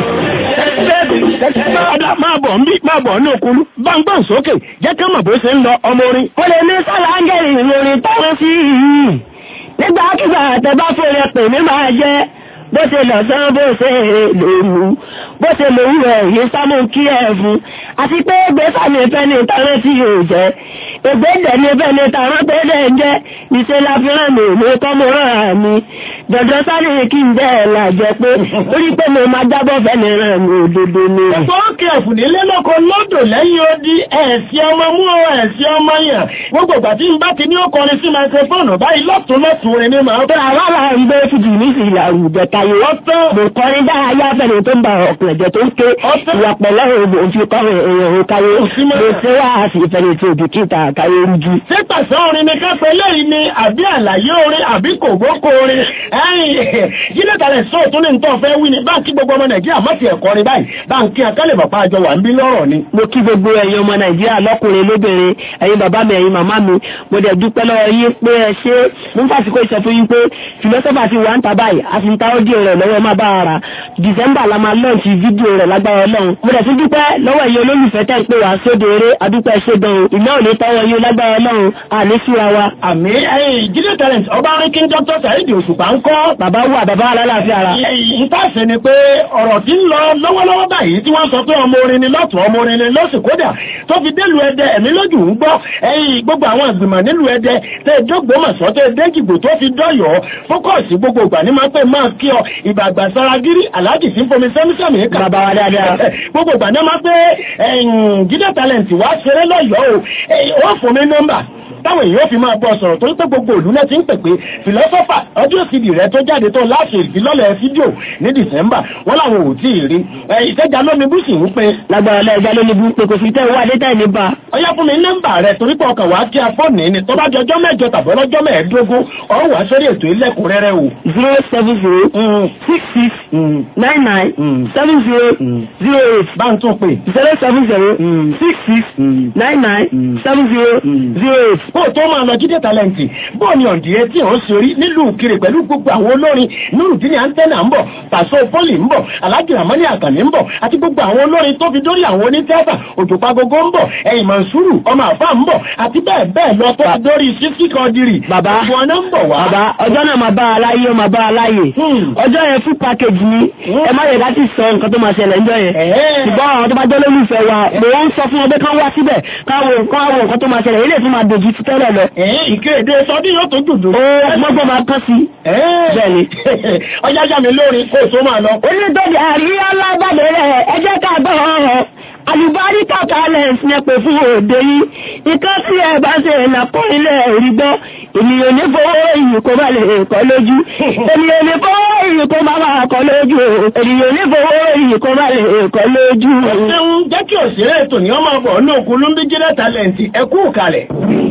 Ọ̀dà máa bọ̀ ń bí máa bọ̀ ní òkúlú. Gbọ̀ngbọ̀n sókè jẹ́ ká mọ̀ bó ṣe ń lọ ọmọ orin. Ó lè ní sálángẹ̀rì lórí táwọn sí yìí. Nígbàkigbà tẹ bá fòrè pè mí máa jẹ́ bó ṣe lọ̀sán bó ṣe lòrù bó ṣe lòrù ẹ̀ yìí sámú kí ẹ̀ fún. Àti pé gbèsà ní fẹ́ ní tàwọn tí yóò jẹ́. Ègbédè ní fẹ́ ní tàwọn tó dẹ̀ ń jẹ́. Ìṣe la fi rán mi ní kọ́mọ rán mi. Dọ̀dọ̀ sáré kí n bẹ́ ẹ̀ là jẹ́ pé orí pé mo máa jábọ̀ fẹ́ ní rán mi òdodo ni. Sọ́ọ̀kì ẹ̀fùn nílé lọ́kọ lọ́dọ̀ lẹ́yìn odi ẹ̀sì ọmọ mú ọ ẹ̀sì ọmọ yàn. Gbogbo ìgbà tí n bá ti ní ó kọrin sí máikrófóònù báyìí lọ́tún lọ́tún rẹ̀ ní màá. Tó àwa là ń gbé fújì ní sí ìlà òrùjẹ tayé. Ọ̀tán. Mo kọrin dáhàyà fẹ́ni tó ń ba ọ̀pọ̀ ẹ̀jẹ̀ tó ń ké. Ọ̀tán. Ìwà pẹ̀lẹ́ òbò ń fi kọ́rin èèyàn ò káyé. Òsínmọ́. Mo ṣe wá àṣì ìfẹ́ni tí òbí kíta káyé rújú. Ṣé pàṣẹ orin ni kápẹ́ lẹ́yìn ni àbí àlàyé orin àbí kògbókò orin? Ẹ̀yìn jílẹ̀ tàlẹ̀ sóò tún ní nǹkan fẹ́ wí ni báńkì gbogbo ọmọ Nàìjíríà má ti ẹ̀kọ́ ni báyìí. Báńkì akálẹ̀ bàbá àjọ wà ń bí lọ́rọ̀ ni. Mo kí gbogbo ẹ̀yin ọmọ Nàìjíríà lọ́kùnrin lóbìnrin, ẹ̀yin bàbá mi, ẹ̀yin màmá mi, mo dẹ̀ dúpẹ́ lọ́wọ́ yín pé ẹ ṣe mo ń fàsìkò ìsọ fún yín pé fìlọ́sọ́fà ti wà ń ta báyìí, a sì ń ta ọ́díò rẹ̀ lọ́wọ́ má bá ara. Dìsẹ́mbà la máa lọ́ọ̀tì fídíò rẹ̀ lágbára Ọlọ́run. Mo dẹ̀ tún dúpẹ́ lọ́wọ́ ẹ̀yin olólùfẹ́ tẹ́ ń pè wá sóde eré, adúpẹ́ ṣe gan o. Ìná ò ní tọ́wọ́ yín lágbára Ọlọ́run, àní síra wa. Àmì ẹ̀yìn jílẹ̀ talent ọba Ríkín Dr. Saheed Òṣùpá ń kọ́. Bàbá wà bàbá alálàáfíà ara. Ìtàṣe ni pé ọ̀rọ̀ tí ń lọ lọ́wọ́lọ́wọ́ báyìí tí wọ́n sọ pé ọmọ orin ni lọ́tún ọmọ orin ni lọ́sì kódà tó fi délùú ẹdẹ ẹ̀mí lójú ń gbọ́ ẹ̀yìn gbogbo àwọn ìgbìmọ̀ nílùú ẹdẹ tẹ́ dógbòmọ̀sọ́ tẹ́ dẹ́gìgbò tó fi dọ́yọ̀ fókọ̀sì gbogbo ìgbà ní máa pẹ́ máa kí ọ ìgbàgbà saragiri aláàjì sí fomi sẹ́mísẹ́mì kà. Bàbá wa dáadáa. gbogbo ìgbà ní máa pẹ́ jíde talent wá ṣeré lọ́yọ̀ọ́ o ó fún mi nọ́mbà táwọn èèyàn fi máa bọ́ sọ̀rọ̀ torí pé gbogbo òlú náà ti ń pè pé philosopher ọdún cd rẹ tó jáde tó láti ìfilọ́lẹ̀ fídíò ní december wọ́n làwọn ò tí ì rí ìtẹ́jà lómi bú sì ń pe. Lágbára lẹ́ẹ̀já ló ní bú pé kò sí tẹ́ owó adé tẹ́ ní bá. ọyá fún mi nọ́mbà rẹ torí pé ọkàn wàá kí afọ́ọ̀nì ni tó bá di ọjọ́ mẹ́jọ tàbí ọlọ́jọ́ mẹ́ẹ̀ẹ́dógún ọ̀hún wàá sórí ètò ilẹ̀kùnrẹ́rẹ́ o. zero seven zero six six nine nine seven zero zero eight. bá ń tún pè. zero seven zero six six nine nine seven zero zero eight. bó o tó máa lọ jíde tálẹ́ǹtì bó o ní ọ̀dì etí ò ń sori nílùú kiri pẹ̀lú gbogbo àwọn olórin nurudini antenna ń bọ̀ pàṣẹ pọ́lì ń bọ̀ alájì ramani àkànní ń bọ̀ àti gbogbo àwọn olórin tó fi dórí àwọn onítẹ́ẹ̀tà òjòpagogo ń bọ̀ ẹ̀yìn mansuru ọmọ àfa ń bọ̀ àti bẹ́ẹ̀ bẹ́ẹ̀ lọ tó fi dórí sísí kọdírì Bàbá. gbogbo ọ̀nà ń bọ̀ wá. Bàbá ọjọ́ náà máa bá a láyé ó máa bá a láyè. Ọjọ́ yẹn fún package ni ẹ má yẹ láti sọ nǹkan tó máa ṣẹlẹ̀ ńjọ́ yẹn. Ẹ̀ẹ́. Ṣùgbọ́n àwọn tó bá jẹ́ olólùfẹ́ wa mò ń sọ fún wọn pé kán wá síbẹ̀ káwọn káwọn nǹkan tó máa ṣẹlẹ̀ ilé ìfún máa dojú ti tẹ́lẹ̀ lọ. ẹ̀ẹ́ ìkéde sọdún yóò tó dùdù. Ó mọ́gbọ́n máa kán sí. ẹ̀ẹ́ Bẹ́ẹ̀ni. ọjà yá mi lórí kó o tó máa lọ. Onídọ́dì àríyá lágbàdo rẹ̀ ẹ jẹ́ ká gbọ́ ọ̀rọ̀. Àlùbáríkà talent ní pè fún òde yìí. Ìkan tí ẹ bá ṣe ìlàpọ̀ ilẹ̀ orí gbọ́. Ènìyàn ní fowó ìyí kó bá lè kọ́ lójú. Ènìyàn ní fowó ìyí kó bá máa kọ́ lójú. Ènìyàn ní fowó ìyí kó bá lè kọ́ lójú. ṣeun jẹ́ kí òṣèré ètò ní ọmọ ọbọ̀ ní òkú lóńbí jílẹ̀ tálẹ́ǹtì ẹ kú kalẹ̀.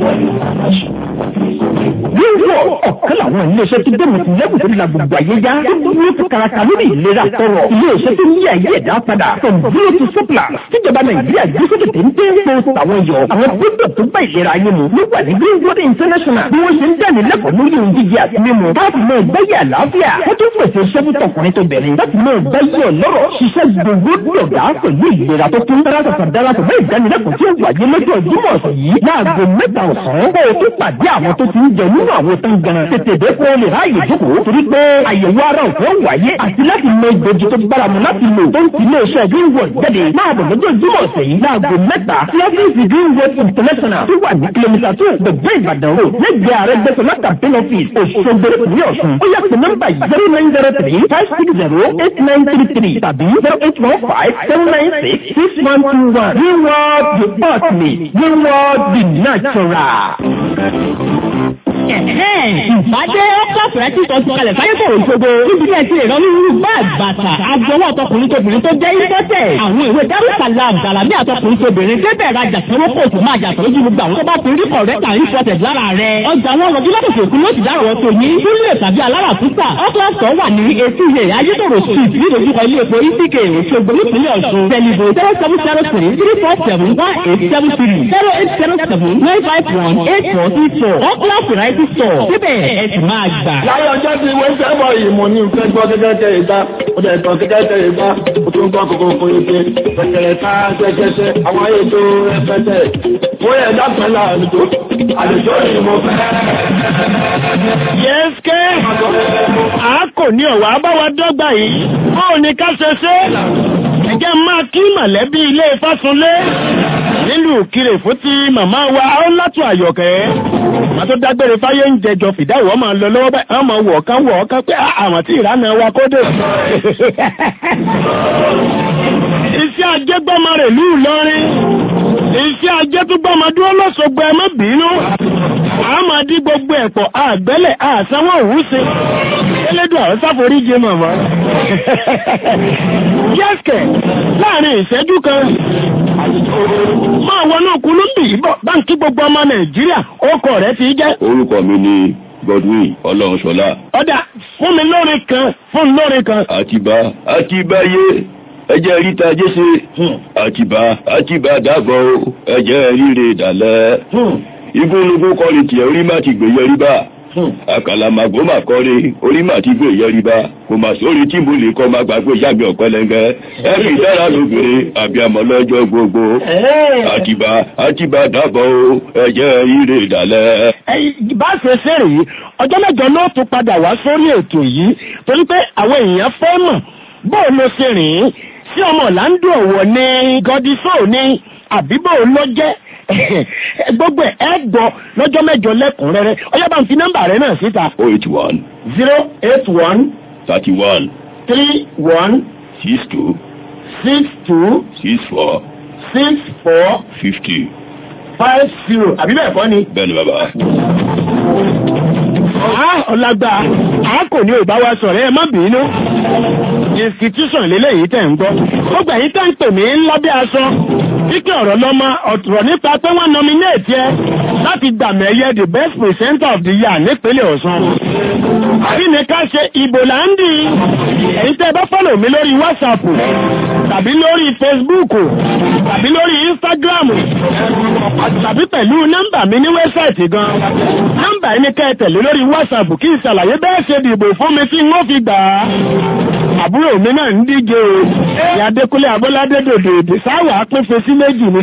Wíwọ̀ ọ̀kan làwọn ilé-iṣẹ́ tó dẹ̀mọ̀ sí lẹ́kùn tó la gbogbo ayé já. Ó ní kó karaka lórí ìlera tọrọ. Ilé-iṣẹ́ tó ní ayé ẹ̀dá padà. From zero to surplus. Tíjọba Nàìjíríà gbé sókè téńté. Tó tàwọn yọ. Àwọn gbọ́dọ̀ tó bá ìlera ayé mu. Ló wà ní Greenwood International. Bí wọ́n ṣe ń dání lẹ́kọ̀ọ́ lórí ohun jíjẹ àti mímu. Káàfin náà gbáyé àlàáfíà. Wọ́n tún pèsè iṣẹ́ fún tọkùnrin tó bẹ̀rẹ̀. Láti náà gbáyé ọlọ́rọ̀. Ṣiṣẹ́ gbogbo dọ̀gá pẹ̀lú ìlera tó kún. Darapọ̀ darapọ̀ bẹ́ẹ̀ ìdánilẹ́kọ̀ọ́ tí ó wáyé lọ́jọ́ Jímọ̀ ọ̀sẹ̀ yìí. Láago mẹ́ta ọ̀sán. Kó o tún pàdé àwọn tó ti ń jẹ nínú àwọn tán gan. Tètè dé kó o lè ráàyè jókòó. Torí pé àyẹ̀wò ara òfin ó wáyé. Àti láti mọ ìgbòjì tó bára mu láti lò. Tó ń ti ilé iṣẹ́ Greenwood jáde. Máa bọ̀ lọ́jọ́ Jímọ̀ ọ̀sẹ̀ yìí. Láago mẹ́ta. Sí ọ́fíìsì Greenwood International tó wà ní kìlómítà tó gbẹ̀gbẹ́ Ìbàdàn Road. Lẹ́gbẹ̀ẹ́ ààrẹ gbẹ̀sọ̀lá campaign office. Òṣogbo ìpínlẹ̀ Ọ̀ṣun. Ó yẹ pé nọ́mbà yìí zero nine zero three five six zero eight nine three three tàbí zero eight one five seven nine six six one two one. Greenwood the ultimate. Greenwood the natural. Ìbádé ọ́pọ̀fẹ́ tí sọ ti kalẹ̀ sáyé kò ṣogo. Níbi tí ẹ ti lè rán nínú báàgì bàtà. Agbọwọ́ ọ̀tọkùnrin tóbìnrin tó jẹ́ ìbọ́tẹ̀. Àwọn ìwé Darussalam Gàlámì àtọkùnrin tóbìnrin débẹ̀ rajà sanwó kóòtù máa jà tó lójú gbogbo àwọn tó bá ti rí kọ̀rẹ́tà ìfọ̀tẹ̀ lára rẹ̀. Ọjà wọn rọjú látòkè òkun ló ti dárò tó yín. Túlẹ̀ tàbí alára púpà. Ọ́kọ́sọ̀ wà ní etí ilé Ayétòrò street nídojúkọ ilé epo ICK Òṣogbo nípínlẹ̀ Ọ̀ṣun. Tẹlifo zero seven zero three three four seven one eight seven three zero eight zero seven nine five one eight four three four. Ọ́kọ́lá variety variety store síbẹ̀ ẹ sì máa gbà. láyé ọjọ́ tí wọ́n fẹ́ bọ̀ yìí mo ní fẹ́ gbọ́ gẹ́gẹ́ tẹ ìta ó dẹ̀ tán gẹ́gẹ́ tẹ ìta ó tún gbọ́ kókó kó ike pẹ̀kẹ̀rẹ̀ ká ṣẹ́ṣẹ́ṣẹ́ àwọn ayé tó rẹpẹtẹ wọ́n yẹ dákẹ́ láàlùjọ àlùjọ yìí mo fẹ́. yẹ́sìkẹ́ a kò ní ọ̀wà abáwa dọ́gba yìí bóò ní ká ṣe ṣe ẹ̀jẹ̀ máa kí mọ̀lẹ́bí ilé Fásunlé nílùú Ìkirè fún ti màmá wa Ọlátù Àyọ̀kẹ́ wọ́n tó dágbére fáyé ń jẹjọ fìdá ìwọ́ máa lọ lọ́wọ́ báyìí wọ́n máa wọ̀ kán wọ̀ kán pé àwọn tí ìrànà wa kó dé. iṣẹ́ ajé gbọ́mọ rẹ̀ lù lọ́rin iṣẹ́ ajé tó gbọ́mọ dúró lọ́sọ̀gbọ́ ẹ má bínú àmọ́ dí gbogbo ẹ̀pọ̀ àgbẹ́lẹ̀ àsanwó òwúṣe elédùn àwọn sáforíjì màmá. yẹ́sìkẹ̀ láàrin ìṣẹ́jú kan máa wọnú kúlúmbì bọ̀ báńkì gbogbo ọmọ nàìjíríà orúkọ rẹ̀ ti jẹ́. orúkọ mi ni Godwin Ọlọ́runṣọlá. ọ̀dà fún mi lórin kan fún mi lórin kan. àtibá àtibáyé ẹjẹ ríta jésè àtibá àtibá dàgbọ ẹjẹ ríre dàlẹ igúnnugún kọrin tiẹ orí má ti gbé yẹrí bá àkàlàmàgbò mà kọrí orí mà ti gbé yẹrí bá kò mà sórí tí mo lè kọ́ máa gbàgbé yàgbé ọ̀pẹ́lẹ́ngẹ́ ẹ fi dára lóbìnrin àbíamọ lọ́jọ́ gbogbo àtibá àtibá dàgbọ ẹjẹ ríre dàlẹ. bá a ṣe ṣe rèé ọjọ́ mẹ́jọ ló tún padà wá sórí ètò yìí torí pé àwọn èèyàn fẹ́ mọ̀ bóò ló ṣe rìn sí ọmọ ọ̀làǹdù ọ̀wọ̀ ní gọdísọ́ ní àbíbò ló jẹ́ gbogbo ẹ̀ gbọ́ lọ́jọ́ mẹ́jọ lẹ́kùnrẹ́rẹ́ ọyá bá ń fi nọ́mbà rẹ náà síta. o eight one. zero eight one. thirty one. three one. six two. six two. six four. six four. fifty. five zero àbí bẹ́ẹ̀ kọ́ ni. bẹ́ẹ̀ni bàbá. ọ̀làgbà a kò ní òbá wa sọ̀rọ̀ ẹ má bínú institution lélẹ́yìí tẹ̀ ń gbọ́ gbogbo ẹ̀yìn tẹ̀ ń pè mí lábẹ́ aṣọ kíkẹ́ ọ̀rọ̀ lọ́mọ ọ̀tọ̀rọ̀ nípa pé wọ́n nominate ẹ láti gbàmọ̀ ẹ̀yẹ the best presenter of the year nípínlẹ̀ Ọ̀ṣun àbí ní ká ṣe ìbò là ń dì ẹ̀yin tẹ́ bá fọ́lọ̀ mi lórí WhatsApp tàbí lórí Facebook tàbí lórí Instagram tàbí pẹ̀lú nọ́mbà mi ní wẹ́bsáìtì gan nọ́mbà yìí ní ká ẹ tẹ̀lé lórí WhatsApp kí n ṣàlàyé bẹ́ẹ̀ ṣe dìbò fún mi tí wọ́n fi gbà á àbúrò mi náà ń díje o ìyá Adékúnlé Abọ́ládé dòdò èdè sáwà pín fesí méjì ni.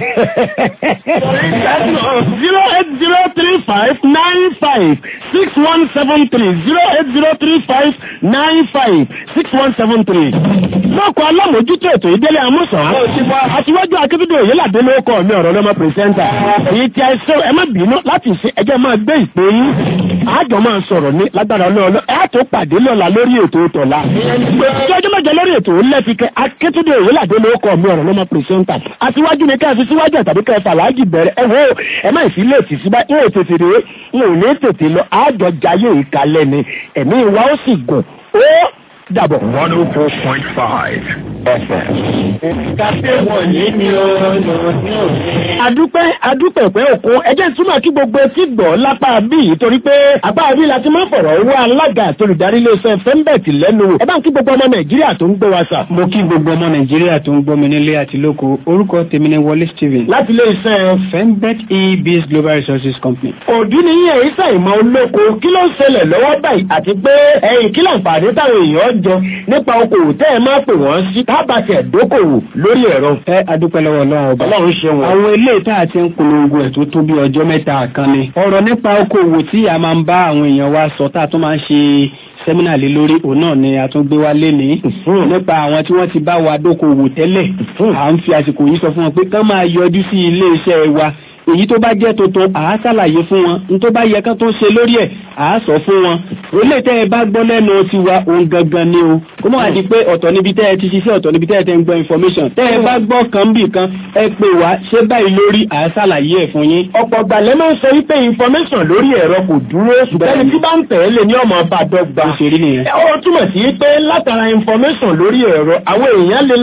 zero eight zero three five nine five six one seven three zero eight zero three five nine five six one seven three. lọ́kọ̀ alámòjútó ètò ìdílé amúsàn. aṣíwájú akébídé òyìnládé ló kọ́ mi ọ̀rọ̀ lọ́mọ pírẹsẹ́ńtà. èyí tí a ṣe ẹ má bínú láti ṣe ẹjẹ́ máa gbé ìpè yín. àjọ máa sọ̀rọ̀ ní lágbára ọlọ́ọ̀lọ́ ẹ̀ tó pàdé lọ́la lórí ètò tọ̀la tí ọjọ́ mẹ́jọ lórí ètò lẹ́fikẹ́ akétúndé òyìnládé ló kọ́ mi ọ̀rọ̀ lọ́mọ pírẹsẹ́ńtà àtiwájú ni ká fi síwájú àtàbí ká fà láàjì bẹ̀rẹ̀ ẹ wo ẹ má ìfi lè tì sí bá ń ò tètè rè ń ò ní tètè lọ àjọ jayé ìkàlẹ̀ ni ẹ̀mí wa ó sì gùn ó dàbọ̀. one oh four point five FM. Kàfé wọ̀nyí ni ó lò ní òní. adúpẹ́ adúpẹ́ pẹ́ òkun ẹjẹ́ túmọ̀ kí gbogbo etí gbọ́ lápá bí torí pé apá bí la ti máa ń fọ̀rọ̀ owó alága àti olùdarí iléeṣẹ́ fẹ́ńbẹ̀tì lẹ́nu wò ẹ bá ń kí gbogbo ọmọ nàìjíríà tó ń gbé wa sà. mo kí gbogbo ọmọ nàìjíríà tó ń gbọ́ mi nílé àti lóko orúkọ tèmi ni wọlé stephen. láti iléeṣẹ́ fembet ebs global resources company. òdú ni yín èyí sàìmọ̀ olóko kí ló ń ṣẹlẹ̀ lọ́wọ́ báyìí àti pé ẹ̀yìn kí láǹfààní táwọn èèyàn jẹ nípa okòwò tẹ́ ẹ máa pè wọ́n sí tábàtì ẹ̀dókòwò lórí ẹ̀rọ. ẹ adúpẹ́ lọ́wọ́ ọlọ́run ọba. ọlọ́run ṣe wọn. àwọn ilé ìta àti ń polongo ẹ̀ tó tó bí ọjọ́ mẹ́ta kan ni. ọ̀rọ̀ nípa okòwò tí a máa ń bá àwọn èèyàn wa sọ tá a tún máa ń ṣe sẹ́mínà lé lórí òun náà ni a tún gbé wá lénìí nípa àwọn tí wọ́n ti bá wa dókòwò tẹ́lẹ̀ à ń fi àsìkò yìí sọ fún wọn pé kán máa yọjú sí ilé iṣẹ́ wa èyí tó bá jẹ́ tuntun à á ṣàlàyé fún wọn ní tó bá yẹ kán tó ń ṣe lórí ẹ̀ à á sọ fún wọn olè tẹ́ ẹ bá gbọ́ lẹ́nu tiwa òun gangan ni o kó mọ̀ àti pé ọ̀tọ̀ níbi tẹ́ ẹ ti ṣiṣẹ́ ọ̀tọ̀ níbi tẹ́ ẹ ti ń gbọ́ information tẹ́ ẹ bá gbọ́ kan bì kan ẹ pè wá ṣé báyìí lórí à á ṣàlàyé ẹ̀ fún yín. ọ̀pọ̀ gbàlẹ́ máa ń sọ wípé information lórí ẹ̀rọ kò dúró ṣùgbọ́n ẹni tí bá ń tẹ̀ ẹ́ lé ní ọmọ bá dọ́gba. ó ṣe rí nìyẹn. ó túmọ̀ sí pé látara information lórí ẹ̀rọ àwọn èèyàn lè là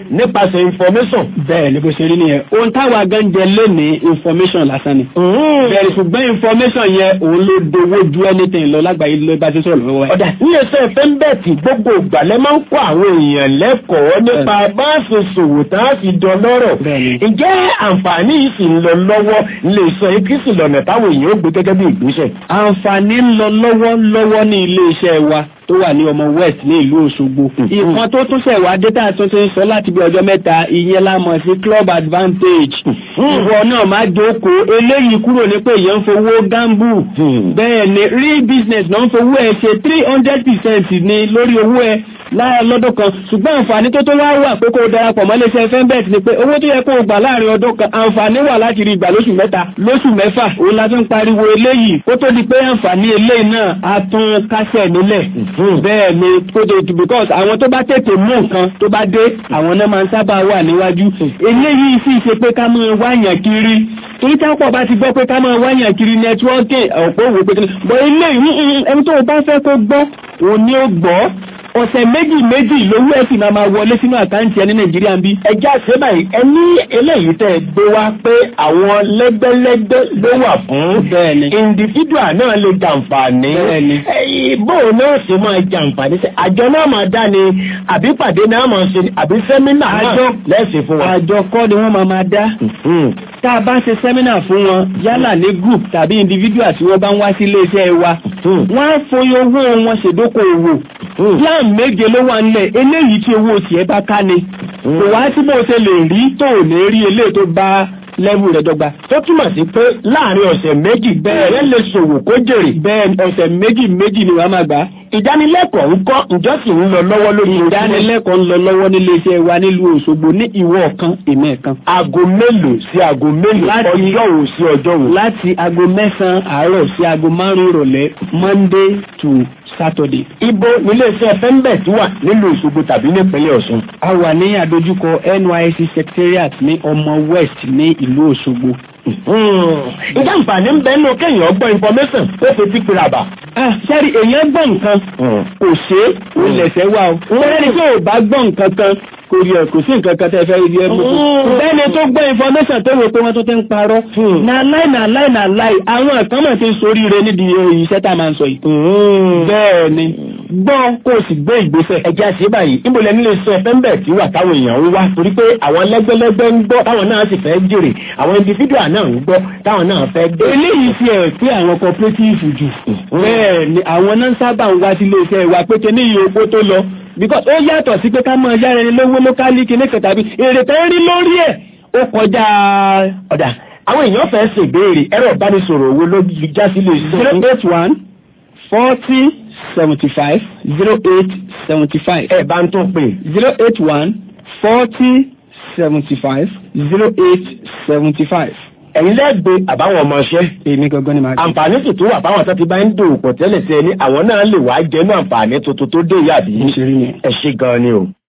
nípasẹ̀ information. bẹ́ẹ̀ ni bó ṣe rí nìyẹn ohun táwa gan jẹ lónìí information lásán ni. bẹ́ẹ̀ ṣùgbọ́n information yẹn òun ló dowó ju anything lọ lágbàáyé ló bá ti sọ̀rọ̀ lọ́wọ́ ẹ̀. ọ̀dà níléeṣẹ́ fẹ́ńbẹ́ẹ̀tì gbogbo ìgbàlẹ̀ máa ń kó àwọn èèyàn lẹ́kọ̀ọ́ nípa bá a ṣe ṣòwò tá a fi dán lọ́rọ̀. ǹjẹ́ àǹfààní yìí sì ń lọ lọ́wọ́ iléeṣẹ́ ikísì lọ́nà táwọn èèyàn ó gbé gẹ́gẹ́ bí ìgbésẹ̀. àǹfààní ń lọ lọ́wọ́lọ́wọ́ ní iléeṣẹ́ wa tó wà ní ọmọ west ní ìlú Òṣogbo. ìkan tó tún ṣẹ̀ wá dátà tó ti ń sọ láti bí ọjọ́ mẹ́ta ìyẹn la mọ̀ sí club advantage. ìwọ náà má jókòó eléyìí kúrò ní pé èèyàn ń fowó gamble. bẹ́ẹ̀ ni real business náà ń fowó ẹ̀ ṣe three hundred percent ní lórí owó ẹ̀ láàrin lọ́dún kan ṣùgbọ́n àǹfààní tó tó wá wà pé kó o darapọ̀ mọ́ iléeṣẹ́ fembet ni pé owó tó yẹ kó o gbà láàrin ọdún kan àǹfààní wà láti rí ìgbà lóṣù mẹ́ta lóṣù mẹ́fà òun la tún pariwo eléyìí kó tó di pé àǹfààní eléyìí náà á tún kásẹ̀ nílẹ̀ bẹ́ẹ̀ ni kó tó di because àwọn tó bá tètè mú nǹkan tó bá dé àwọn náà máa ń sábà wà níwájú eléyìí sì ṣe pé ká máa wáyàn kiri torí tápọ̀ bá ti gbọ́ pé ká máa wáyàn kiri nẹ́tíwọ́ọ̀kì ọ̀pọ̀ òwò pé bọ́ eléyìí ẹni tó o bá fẹ́ kó gbọ́ òun ni ó gbọ́ ọ̀sẹ̀ méjì méjì lówó ẹ̀ sì máa ma wọlé sínú àkáǹtì ẹ ní nàìjíríà ń bí. ẹja ṣe báyìí ẹ ní eléyìí tẹ́ ẹ gbé wá pé àwọn lẹ́gbẹ́lẹ́gbẹ́ ló wà fún. bẹ́ẹ̀ni. individual náà lè jàǹfààní. bẹ́ẹ̀ni. bóun náà sì máa jàǹfààní sí àjọ náà máa dá ni àbí pàdé náà máa ṣe ni àbí sẹ́mínà náà lẹ́sìn fún wa. àjọ kọ́ ni wọ́n máa máa dá. tá a bá ṣe sẹ́mínà fún wọn yálà ní group tàbí individual tí wọ́n bá ń wá sí iléeṣẹ́ wa. wọ́n á foyín owó wọn ṣèdókòwò plan méje ló wà nílẹ̀ eléyìí tí owó tiẹ̀ bá ká ni kò wá tí bó ṣe lè rí tó ò ní rí eléyìí tó bá lẹ́wù rẹ̀ dọ́gba. tó túmọ̀ sí pé láàrin ọ̀sẹ̀ méjì bẹ́ẹ̀ rẹ̀ lè ṣòwò kó jèrè. bẹ́ẹ̀ ọ̀sẹ̀ méjì méjì ni wàá máa gbà. ìdánilẹ́kọ̀ọ́ ń kọ́ ǹjọ́ sì ń lọ lọ́wọ́ lórí ìdánilẹ́kọ̀ọ́ ń lọ lọ́wọ́ nílé iṣẹ́ wa nílùú Òṣogbo ní ìwọ kan èmi kan. aago mélòó sí aago mélòó ọjọ́ wo sí ọjọ́ wo. láti aago mẹ́sàn-án àárọ̀ sí aago márùn-ún ìrọ̀lẹ́ Monday to Saturday. Ibo nílé iṣẹ́ Fembet wà nílùú Òṣogbo tàbí nípínlẹ̀ Ọ̀ṣun. A wà ní àdójúkọ NYSC secretariat ní ọmọ West ní ìlú Òṣogbo. Ìjà àǹfààní ń bẹ nínú kéèyàn gbọ́ information ó fi tí pèrè àbà. Sẹ́rí èèyàn gbọ́ nǹkan kò ṣe é ó lẹ̀sẹ̀ wá o. Sẹ́rí tí ò bá gbọ́ nǹkan kan kò rí ẹ kò sí nǹkan kan tẹ́ fẹ́ rí ẹ mú. Bẹ́ẹ̀ni tó gbọ́ information tó wò pé wọ́n tó ti ń parọ́. Na láì na láì na láì àwọn kan mọ̀ ti ń soríire nídìí iṣẹ́ tá a máa ń sọ yìí. Bẹ́ẹ̀ni gbọ́ kó o sì gbé ìgbésẹ̀. ẹ̀jẹ̀ àti báyìí níbo lẹ́nu lè sọ ẹ̀fẹ́ tí wà táwọn èèyàn ń wá torí pé àwọn lẹ́gbẹ́lẹ́gbẹ́ ń gbọ́ táwọn náà sì fẹ́ jèrè àwọn individual náà ń gbọ́ táwọn náà fẹ́ gbé. eléyìí fi ẹ̀ pé àwọn cooperative jù. bẹ́ẹ̀ ni àwọn náà sábà ń wá sí iléeṣẹ́ wa pé kí ní iye owó tó lọ because ó yàtọ̀ sí pé ká máa yára ẹni lówó lókálí kí ní kẹtàbí èrè tó ń rí lórí ẹ̀ ó kọjá ọ̀dà àwọn èèyàn fẹ́ ṣèbéèrè ẹ̀rọ ìbánisọ̀rọ̀ owó ló já sílé iṣẹ́. zero eight one forty seventy five zero eight seventy five. ẹ bá ń tún pè. zero eight one forty seventy five zero eight seventy five. ẹ̀yin lẹ́gbẹ̀ẹ́ àbáwọn ọmọọṣẹ́. èmi gangan ni màá gbé. àǹfààní sì tún wà báwọn tó ti bá ń dòwò pọ̀ tẹ́lẹ̀ tẹ́ ní àwọn náà lè wá jẹ́nu àǹfààní tuntun tó dé yàbí. ẹ ṣe gan-an ni o.